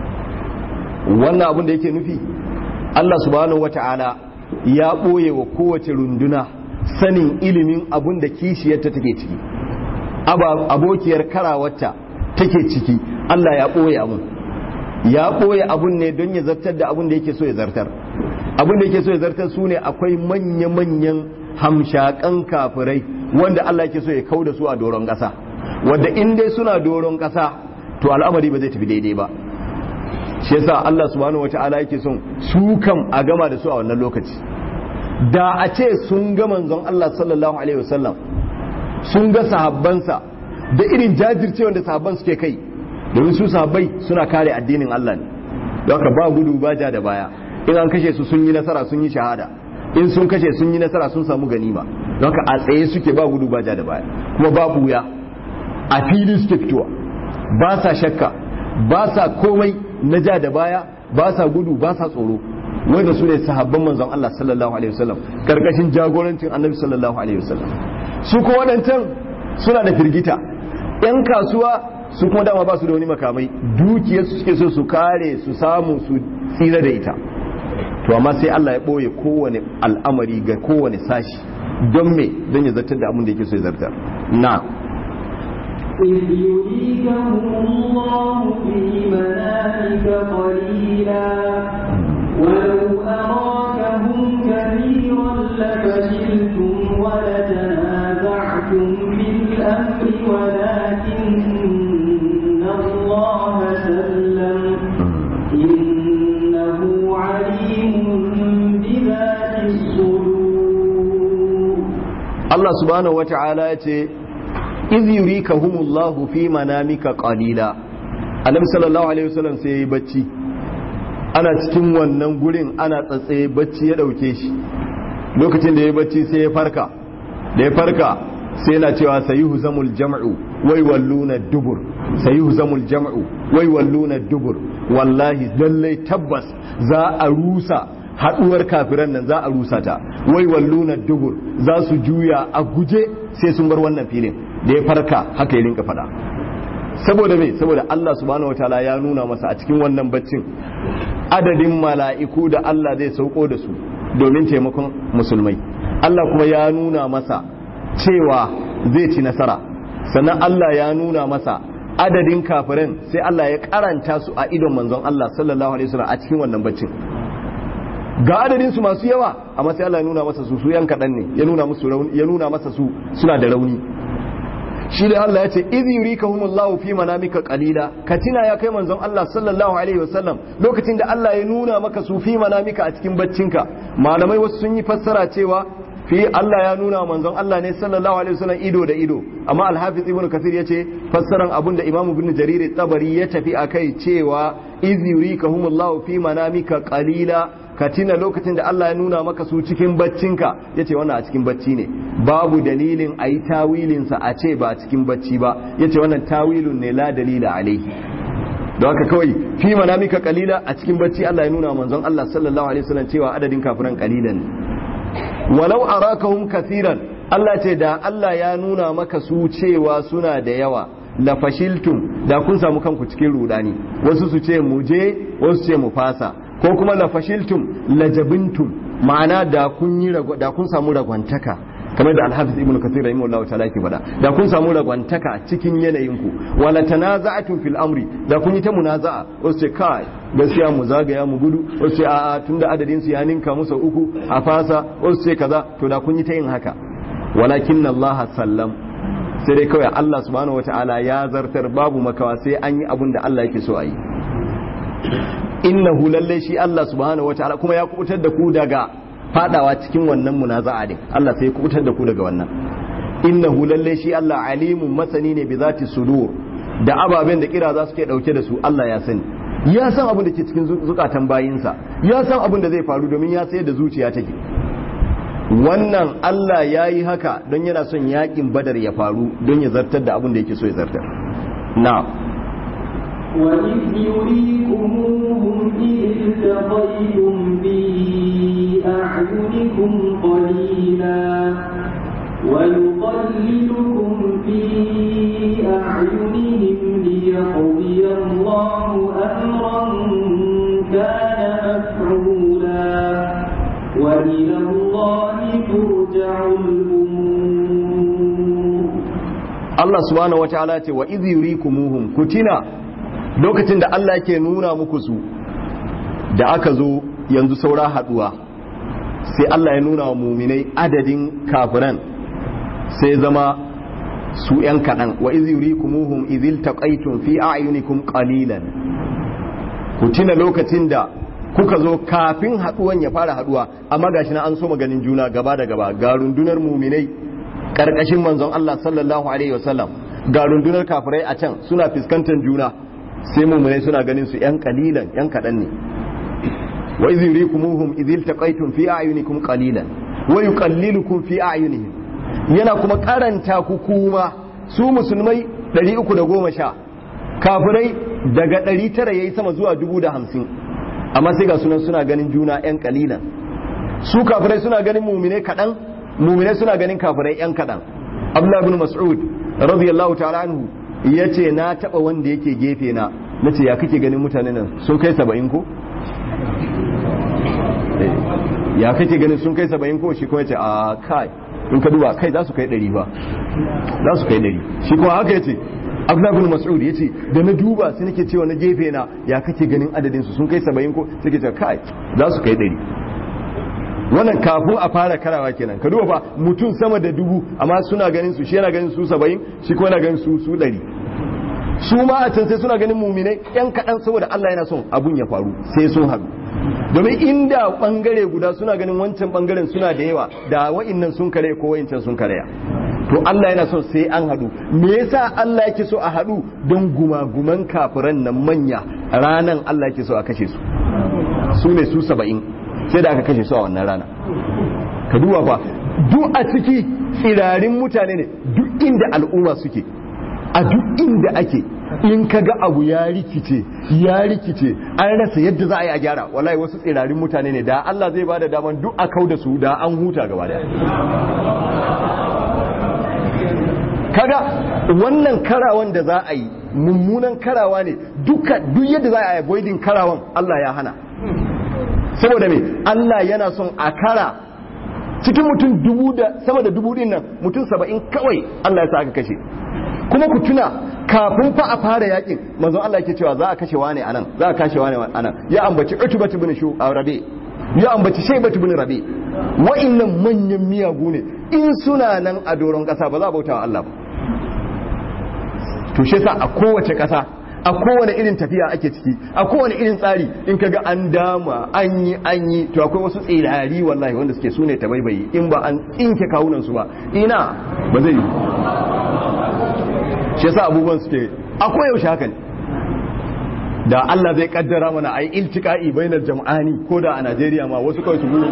wannan abin da yake nufi Allah subhanahu wata'ala ya ɓoye wa kowace runduna sanin ilimin abun da kishiyarta take ciki abokiyar karawarta take ciki Allah ya ɓoye abun ya ɓoye abun ne don ya zartar da abun da yake so ya zartar abun da yake so ya zartar su ne akwai manya-manyan hamshakan kafirai wanda Allah yake so ya kau da su a doron ƙasa wadda in dai suna doron ƙasa to al'amari ba zai tafi daidai ba shi yasa Allah subhanahu wata'ala yake son su kam a gama da su a wannan lokaci da a ce sun ga manzon Allah sallallahu alaihi wasallam sun ga sahabbansa da irin jajircewa da sahabban suke kai domin su sahabbai suna kare addinin Allah ne don haka ba gudu ba ja da baya in an kashe su sun yi nasara sun yi shahada in sun kashe sun yi nasara sun samu ganima don haka a tsaye suke ba gudu ba ja da baya kuma ba buya a fili suke fitowa ba sa shakka ba sa komai na ja da baya ba sa gudu ba sa tsoro wanda su ne sahabban manzon Allah sallallahu alaihi wasallam karkashin jagorancin annabi sallallahu alaihi wasallam su ko wadancan suna da firgita yan kasuwa su kuma dama ba su da wani makamai dukiyar su suke so su kare su samu su tsira da ita to amma sai Allah ya ɓoye kowane al'amari ga kowane sashi don me don ya zartar da abin da yake so ya zartar na إذ يريكهم الله في منامك قليلا ولو أراكهم كثيرا لفشلتم ولتنازعتم في الأمر ولكن الله سلم إنه عليم بذات الصدور Allah subhanahu wata'ala ya ce iz yurikahumullahu fi manamika qalila annabi sallallahu alaihi wasallam sai yayi bacci ana cikin wannan gurin ana tsatsaye bacci ya dauke shi lokacin da yayi bacci sai ya farka da ya farka sai yana cewa sayuhu zamul jam'u wai walluna dubur sayuhu zamul jam'u wai walluna dubur wallahi lallai tabbas za a rusa haduwar kafiran nan za a rusa ta wai walluna dubur za su juya a guje sai sun bar wannan filin da ya farka haka ya rinka fada saboda me saboda Allah subhanahu wataala ya nuna masa a cikin wannan baccin adadin mala'iku da Allah zai sauko da su domin taimakon musulmai Allah kuma ya nuna masa cewa zai ci nasara sannan Allah ya nuna masa adadin kafiran sai Allah ya karanta su a idon manzon Allah sallallahu alaihi wasallam a cikin wannan baccin ga adadin su masu yawa amma sai Allah ya nuna masa su su yan kadan ne ya nuna musu rauni ya nuna masa su suna da rauni shi da Allah ya ce idh yurikahumullahu fi manamika qalila ka tina ya kai manzon Allah sallallahu alaihi wasallam lokacin da Allah ya nuna maka su fi manamika a cikin baccinka malamai wasu sun yi fassara cewa fi Allah ya nuna manzon Allah ne sallallahu alaihi wasallam ido da ido amma al-hafiz ibnu kasir yace fassaran abun da imamu ibn jarir tabari ya tafi akai cewa idh yurikahumullahu fi manamika qalila ka tina lokacin da Allah ya nuna maka su cikin baccinka ya ce wannan a cikin bacci ne babu dalilin a yi tawilinsa a ce ba a cikin bacci ba ya ce wannan tawilun ne la dalila alaihi don haka kawai fi manamika kalila a cikin bacci Allah ya nuna manzon Allah sallallahu alaihi wasallam cewa adadin kafiran kalilan walau arakahum kathiran Allah ce da Allah ya nuna maka su cewa suna da yawa la fashiltum da kun samu kanku cikin rudani wasu su ce mu je wasu ce mu fasa ko kuma la fashiltum la jabintum ma'ana da kun yi da kun samu ragwantaka kamar da al-hafiz ibnu kathir rahimahullahu ta'ala yake faɗa da kun samu ragwantaka cikin yanayin ku wala tanaza'atum fil amri da kun yi ta munaza'a wasu ce kai gaskiya mu zagaya mu gudu wasu ce a'a tunda adadin su ya ninka musu uku a fasa wasu ce kaza to da kun yi ta yin haka walakin Allah sallam sai dai kawai Allah subhanahu wataala ya zartar babu makawa sai an yi abun da Allah yake so a yi innahu lalle shi Allah subhanahu wataala kuma ya kubutar da ku daga fadawa cikin wannan munaza'a din Allah sai ya kubutar da ku daga wannan innahu lalle shi Allah alimun masani ne bi zati sudur da ababen da kira za su ke dauke da su Allah ya sani ya san abin da ke cikin zukatan bayinsa ya san abin da zai faru domin ya sayar da zuciya take wannan Allah ya yi haka don yana son yakin badar ya faru don ya zartar da abin da yake so ya zartar na وإذ يريكموهم إذ التقيتم في أعينكم قليلا ويقللكم في أعينهم ليقضي الله أمرا كان مفعولا وإلى الله ترجع الأمور Allah subhanahu wa ta'ala ce wa idh yurikumuhum kutina lokacin da Allah yake nuna muku su da aka zo yanzu saura haduwa sai Allah ya nuna wa muminai adadin kafiran sai zama su ‘yan kaɗan wa izi yurikumuhum izil taqaytum fi a'yunikum qalilan ku tuna lokacin da kuka zo kafin haduwan ya fara haduwa amma gashi na an so maganin juna gaba da gaba ga rundunar muminai karkashin manzon Allah sallallahu alaihi wasallam ga rundunar kafirai a can suna fuskantar juna sai muminai suna ganin su ‘yan kalilan ‘yan kaɗan ne wa izi yurikumuhum izil taqaytum fi a'yunikum qalilan wa yuqallilukum fi a'yunihim yana kuma karanta ku kuma su musulmai 310 kafirai daga 900 yayi sama zuwa 1050 amma sai ga sunan suna ganin juna yan kalilan su kafirai suna ganin mumine kadan mumine suna ganin kafirai yan kadan Abdullah ibn Mas'ud radiyallahu ta'ala anhu ya ce na taɓa wanda yake gefe na na ce ya kake ganin mutane nan sun kai saba'in ko? ya kake ganin sun kai saba'in ko shi kuma ya ce a kai in ka duba kai za su kai ɗari ba za su kai ɗari shi kuma haka ya ce abdullahi mas'ud ya ce da na duba sai nake cewa na gefe na ya kake ganin adadin su sun kai saba'in ko sai ke ce kai za su kai ɗari wannan kafin a fara karawa kenan ka duba fa mutum sama da dubu amma suna ganin su shi yana ganin su saba'in shi kuma yana ganin su su ɗari su ma a can sai suna ganin muminai yan kaɗan saboda Allah yana son abun ya faru sai sun haɗu domin inda ɓangare guda suna ganin wancan ɓangaren suna da yawa da wa'innan sun kare ko wa'incan sun karaya to Allah yana son sai an haɗu me yasa Allah yake so a haɗu don gumaguman kafiran nan manya ranan Allah yake so a kashe su su ne su saba'in sai da aka kashe su a wannan rana ka duba fa duk a ciki tsirarin mutane ne duk inda al'umma suke a duk inda ake in ka ga abu ya rikice ya rikice an rasa yadda za a yi a gyara wallahi wasu tsirarin mutane ne da Allah zai bada daman duk a kau da su da an huta gaba daya kaga wannan karawan da za a yi mummunan karawa ne duka duk yadda za a yi avoiding karawan Allah ya hana saboda me Allah yana son a kara cikin mutum dubu da sama da dubu din nan mutum saba'in kawai Allah ya sa aka kashe kuma ku tuna kafin fa a fara yakin manzon Allah yake cewa za a kashe wane anan za a kashe wane anan ya ambaci Utbah ibn Shu Rabi ya ambaci Shaybah ibn Rabi wa'annan manyan miyagu ne in suna nan a doron kasa ba za a bautawa Allah ba to shi yasa a kowace kasa a kowane irin tafiya ake ciki a kowane irin tsari in kaga an dama an yi an yi to akwai wasu tsirari wallahi wanda suke sune ta baibayi in ba an tsinke kawunan su ba ina ba zai yi shi yasa abubuwan suke akwai yaushe haka ne da Allah zai kaddara mana ai iltiqa'i bainar jam'ani ko da a Najeriya ma wasu kawai su gudu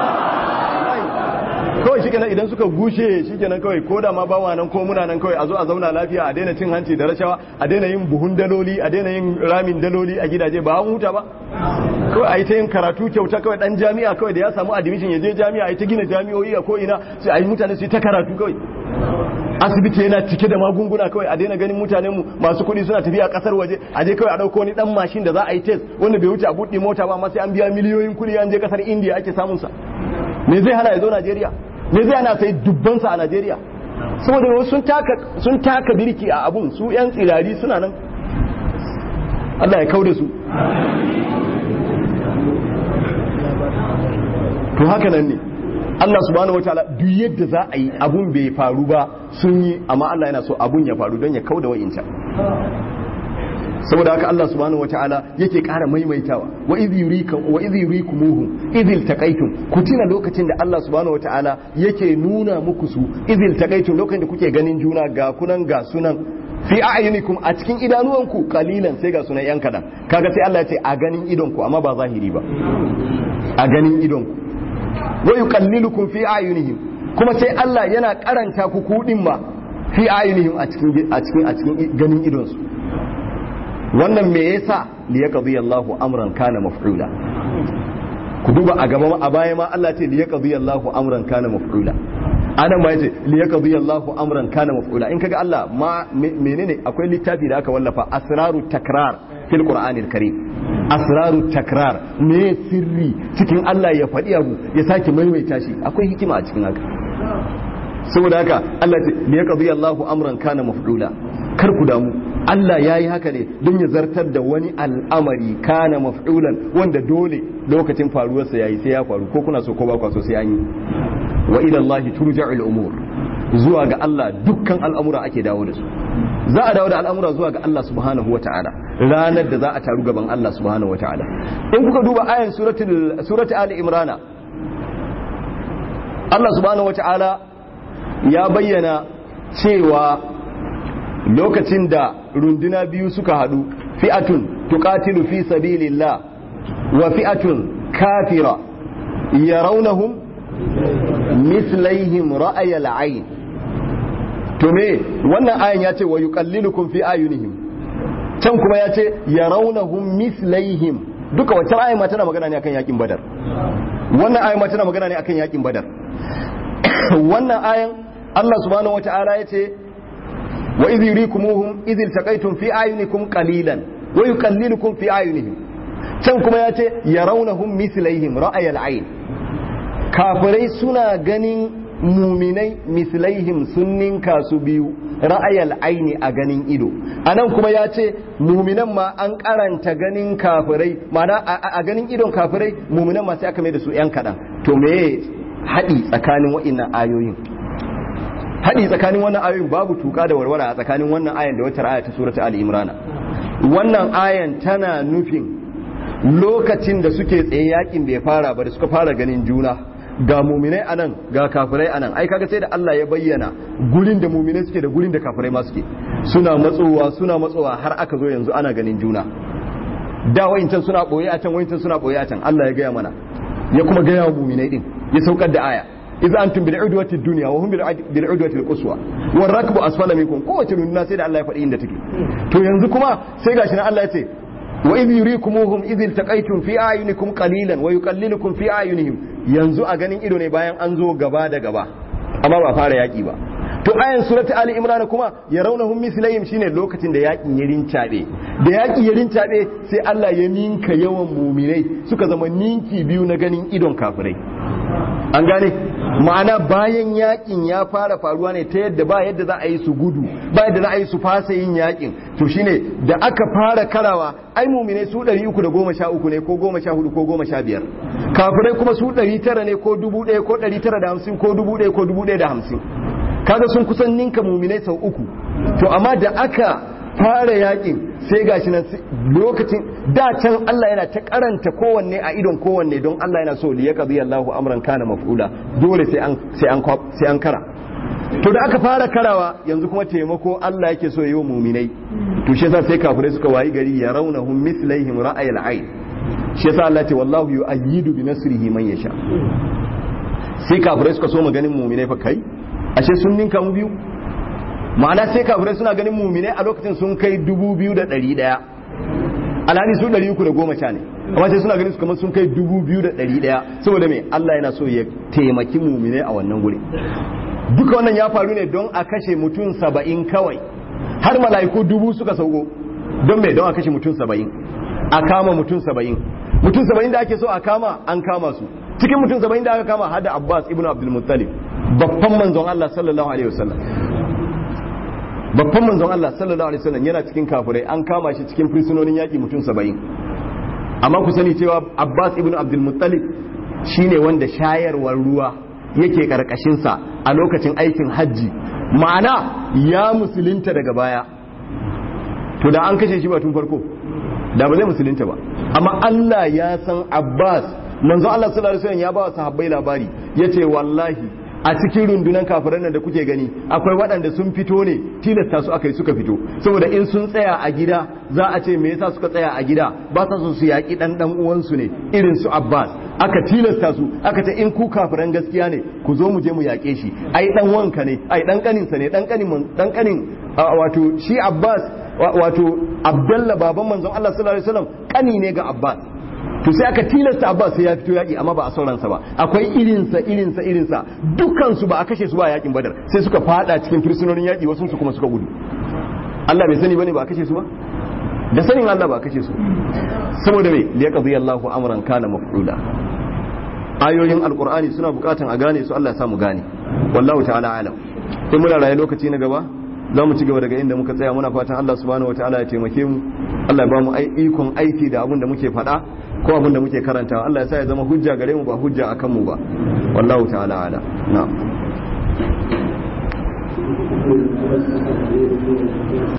kawai shi idan suka gushe shi kenan kawai ko da ma ba nan ko muna nan kawai a zo a zauna lafiya a daina cin hanci da rashawa a daina yin buhun daloli a daina yin ramin daloli a gidaje ba an huta ba kawai a yi ta yin karatu kyauta kawai dan jami'a kawai da ya samu admission ya je jami'a a yi ta gina jami'o'i a ko ina sai a yi mutane su yi ta karatu kawai asibiti yana cike da magunguna kawai a daina ganin mutanen mu masu kuɗi suna tafiya kasar waje a je kawai a ɗauko wani ɗan mashin da za a yi test wanda bai wuce a buɗe mota ba amma sai an biya miliyoyin kuɗi an je kasar indiya ake samun sa me zai hana ya zo najeriya me zai hana sai dubbansa a najeriya saboda sun taka sun taka birki a abun su yan tsirari suna nan Allah ya kauda su to haka nan ne Allah subhanahu wataala duk yadda za a yi abun bai faru ba sun yi amma Allah yana so abun ya faru don ya kauda wa'incan saboda haka Allah subhanahu wataala yake ƙara maimaitawa wa idh yurika wa idh yurikumuhum idh iltaqaytum ku tuna lokacin da Allah subhanahu wataala yake nuna muku su idh iltaqaytum lokacin da kuke ganin juna ga kunan ga sunan fi a'yunikum a cikin idanuwanku kalilan sai ga sunan yan kadan kaga sai Allah ya ce a ganin idonku amma ba zahiri ba a ganin idonku wa yuqallilukum fi a'yunihim kuma sai Allah yana karanta ku kudin ma fi a'yunihim a cikin a cikin a cikin ganin idonsu wannan me yasa li yaqdi Allahu amran kana maf'ula ku duba a gaba a baya ma Allah ce li yaqdi Allahu amran kana maf'ula anan ma yace li yaqdi Allahu amran kana maf'ula in kaga Allah ma menene akwai littafi da aka wallafa asraru takrar fil qur'anil karim asraru takrar me sirri cikin Allah ya faɗi abu ya sake maimaita shi akwai hikima a cikin haka saboda haka Allah ce li yaqdi Allahu amran kana maf'ula kar ku damu Allah ya yi haka ne don ya zartar da wani al'amari kana maf'ulan wanda dole lokacin faruwarsa ya yi sai ya faru ko kuna so ko ba kwa so sai an yi wa ila Allah turja'ul umur zuwa ga Allah dukkan al'amura ake dawo da su za a dawo da al'amura zuwa ga Allah subhanahu wata'ala ranar da za a taru gaban Allah subhanahu wata'ala in kuka duba ayan suratul surati ali imrana Allah subhanahu wata'ala ya bayyana cewa lokacin da runduna biyu suka hadu fi'atun tuqatilu fi sabilillah wa fi'atun kafira yarawnahum mislaihim ra'ayal ayn to me wannan ayan yace wa yuqallilukum fi ayunihim can kuma yace yarawnahum mislaihim duka wacce ayan ma tana magana ne akan yakin badar wannan ayan ma tana magana ne akan yakin badar wannan ayan Allah subhanahu wata'ala yace wa idh yurikumuhum idh iltaqaytum fi ayunikum qalilan wa yuqallilukum fi ayunihim can kuma ya ce yarawnahum mislaihim ra'ayal ayn kafirai suna ganin muminai mislaihim sun ninka su biyu ra'ayal aini a ganin ido anan kuma ya ce muminan ma an karanta ganin kafirai mana a ganin idon kafirai muminan ma sai aka mai da su yan kaɗan to me haɗi tsakanin wa'innan ayoyin haɗi tsakanin wannan ayoyin babu tuka da warwara a tsakanin wannan ayan da wata aya ta surata ali imrana wannan ayan tana nufin lokacin da suke tsaye yakin bai fara ba da suka fara ganin juna ga muminai anan ga kafirai anan ai kaga sai da Allah ya bayyana gurin da muminai suke da gurin da kafirai ma suke suna matsowa suna matsowa har aka zo yanzu ana ganin juna da wa'incan suna boye a can wa'incan suna boye a can Allah ya gaya mana ya kuma gaya wa muminai din ya saukar da aya idza antum bil udwati dunya wa hum bil udwati al quswa war rakbu asfala minkum kowace runduna sai da Allah ya faɗi inda take to yanzu kuma sai gashi nan Allah ya ce wa idh yurikumuhum idh iltaqaytum fi ayunikum qalilan wa yuqallilukum fi ayunihim yanzu a ganin ido ne bayan an zo gaba da gaba amma ba fara yaki ba to ayan surati ali imran kuma yarawnahum mislayhim shine lokacin da yakin ya rincabe da yaki ya rincabe sai Allah ya ninka yawan muminai suka zama ninki biyu na ganin idon kafirai an gane ma'ana bayan yakin ya fara faruwa ne ta yadda ba yadda za a yi su gudu ba yadda za a yi su fasa yin yakin to shine da aka fara karawa ai mumine su 313 ne ko 14 ko 15 kafirai kuma su 900 ne ko 1000 ko 950 ko 1000 ko 1050 kaga sun kusan ninka mumine sau uku to amma da aka fara yakin sai gashi nan lokacin da can Allah yana ta karanta kowanne a idon kowanne don Allah yana so li yaqdi Allahu amran kana maf'ula dole sai an sai an sai an kara to da aka fara karawa yanzu kuma taimako Allah yake so yi wa muminai to shi yasa sai kafirai suka wayi gari ya raunahum mislaihim ra'ayil ayn shi yasa Allah ce wallahu yu'ayyidu bi nasrihi man yasha sai kafirai suka so mu ganin muminai fa kai ashe sun ninka mu biyu ma'ana sai kafirai suna ganin muminai a lokacin sun kai dubu biyu da ɗari ɗaya alhali su ɗari uku da goma sha ne amma sai suna ganin su kamar sun kai dubu biyu da ɗari ɗaya saboda me Allah yana so ya taimaki muminai a wannan guri duka wannan ya faru ne don a kashe mutum saba'in kawai har mala'iku dubu suka sauko don me don a kashe mutum saba'in a kama mutum saba'in mutum saba'in da ake so a kama an kama su cikin mutum saba'in da aka kama hada abbas ibn abdul muttalib babban manzon Allah sallallahu alaihi wasallam babban manzon Allah sallallahu alaihi wasallam yana cikin kafirai an kama shi cikin fursunonin yaki mutum saba'in amma ku sani cewa abbas ibn abdul muttalib shine wanda shayarwar ruwa yake karkashinsa a lokacin aikin hajji ma'ana ya musulunta daga baya to da an kashe shi ba tun farko da ba zai musulunta ba amma Allah ya san Abbas manzo Allah sallallahu alaihi wasallam ya ba wa sahabbai labari yace wallahi a cikin rundunan kafiran nan da kuke gani akwai waɗanda sun fito ne tilasta su aka yi suka fito saboda in sun tsaya a gida za a ce me yasa suka tsaya a gida ba sa su yaƙi ɗan ɗan uwansu ne irin su Abbas aka tilasta su aka ce in ku kafiran gaskiya ne ku zo mu je mu yaƙe shi ai dan wanka ne ai dan kaninsa ne dan kanin dan kanin wato shi Abbas wato Abdullah baban manzon Allah sallallahu alaihi wasallam kani ne ga Abbas to sai aka tilasta Abbas sai ya fito yaƙi amma ba a sauransa ba akwai irinsa irinsa irinsa dukkan su ba a kashe su ba a yaƙin Badar sai suka fada cikin fursunonin yaƙi wasu su kuma suka gudu Allah bai sani bane ba a kashe su ba da sanin Allah ba a kashe su saboda me liyaqdi Allahu amran kana maf'ula ayoyin alkur'ani suna bukatan a gane su Allah ya samu gane wallahu ta'ala alam in muna raye lokaci na gaba za mu ci gaba daga inda muka tsaya muna fatan Allah subhanahu ta'ala ya taimake mu Allah ya ba mu ikon aiki da abin da muke faɗa ko abin da muke karanta Allah ya sa ya zama hujja gare mu ba hujja akan mu ba wallahu ta'ala ala na'am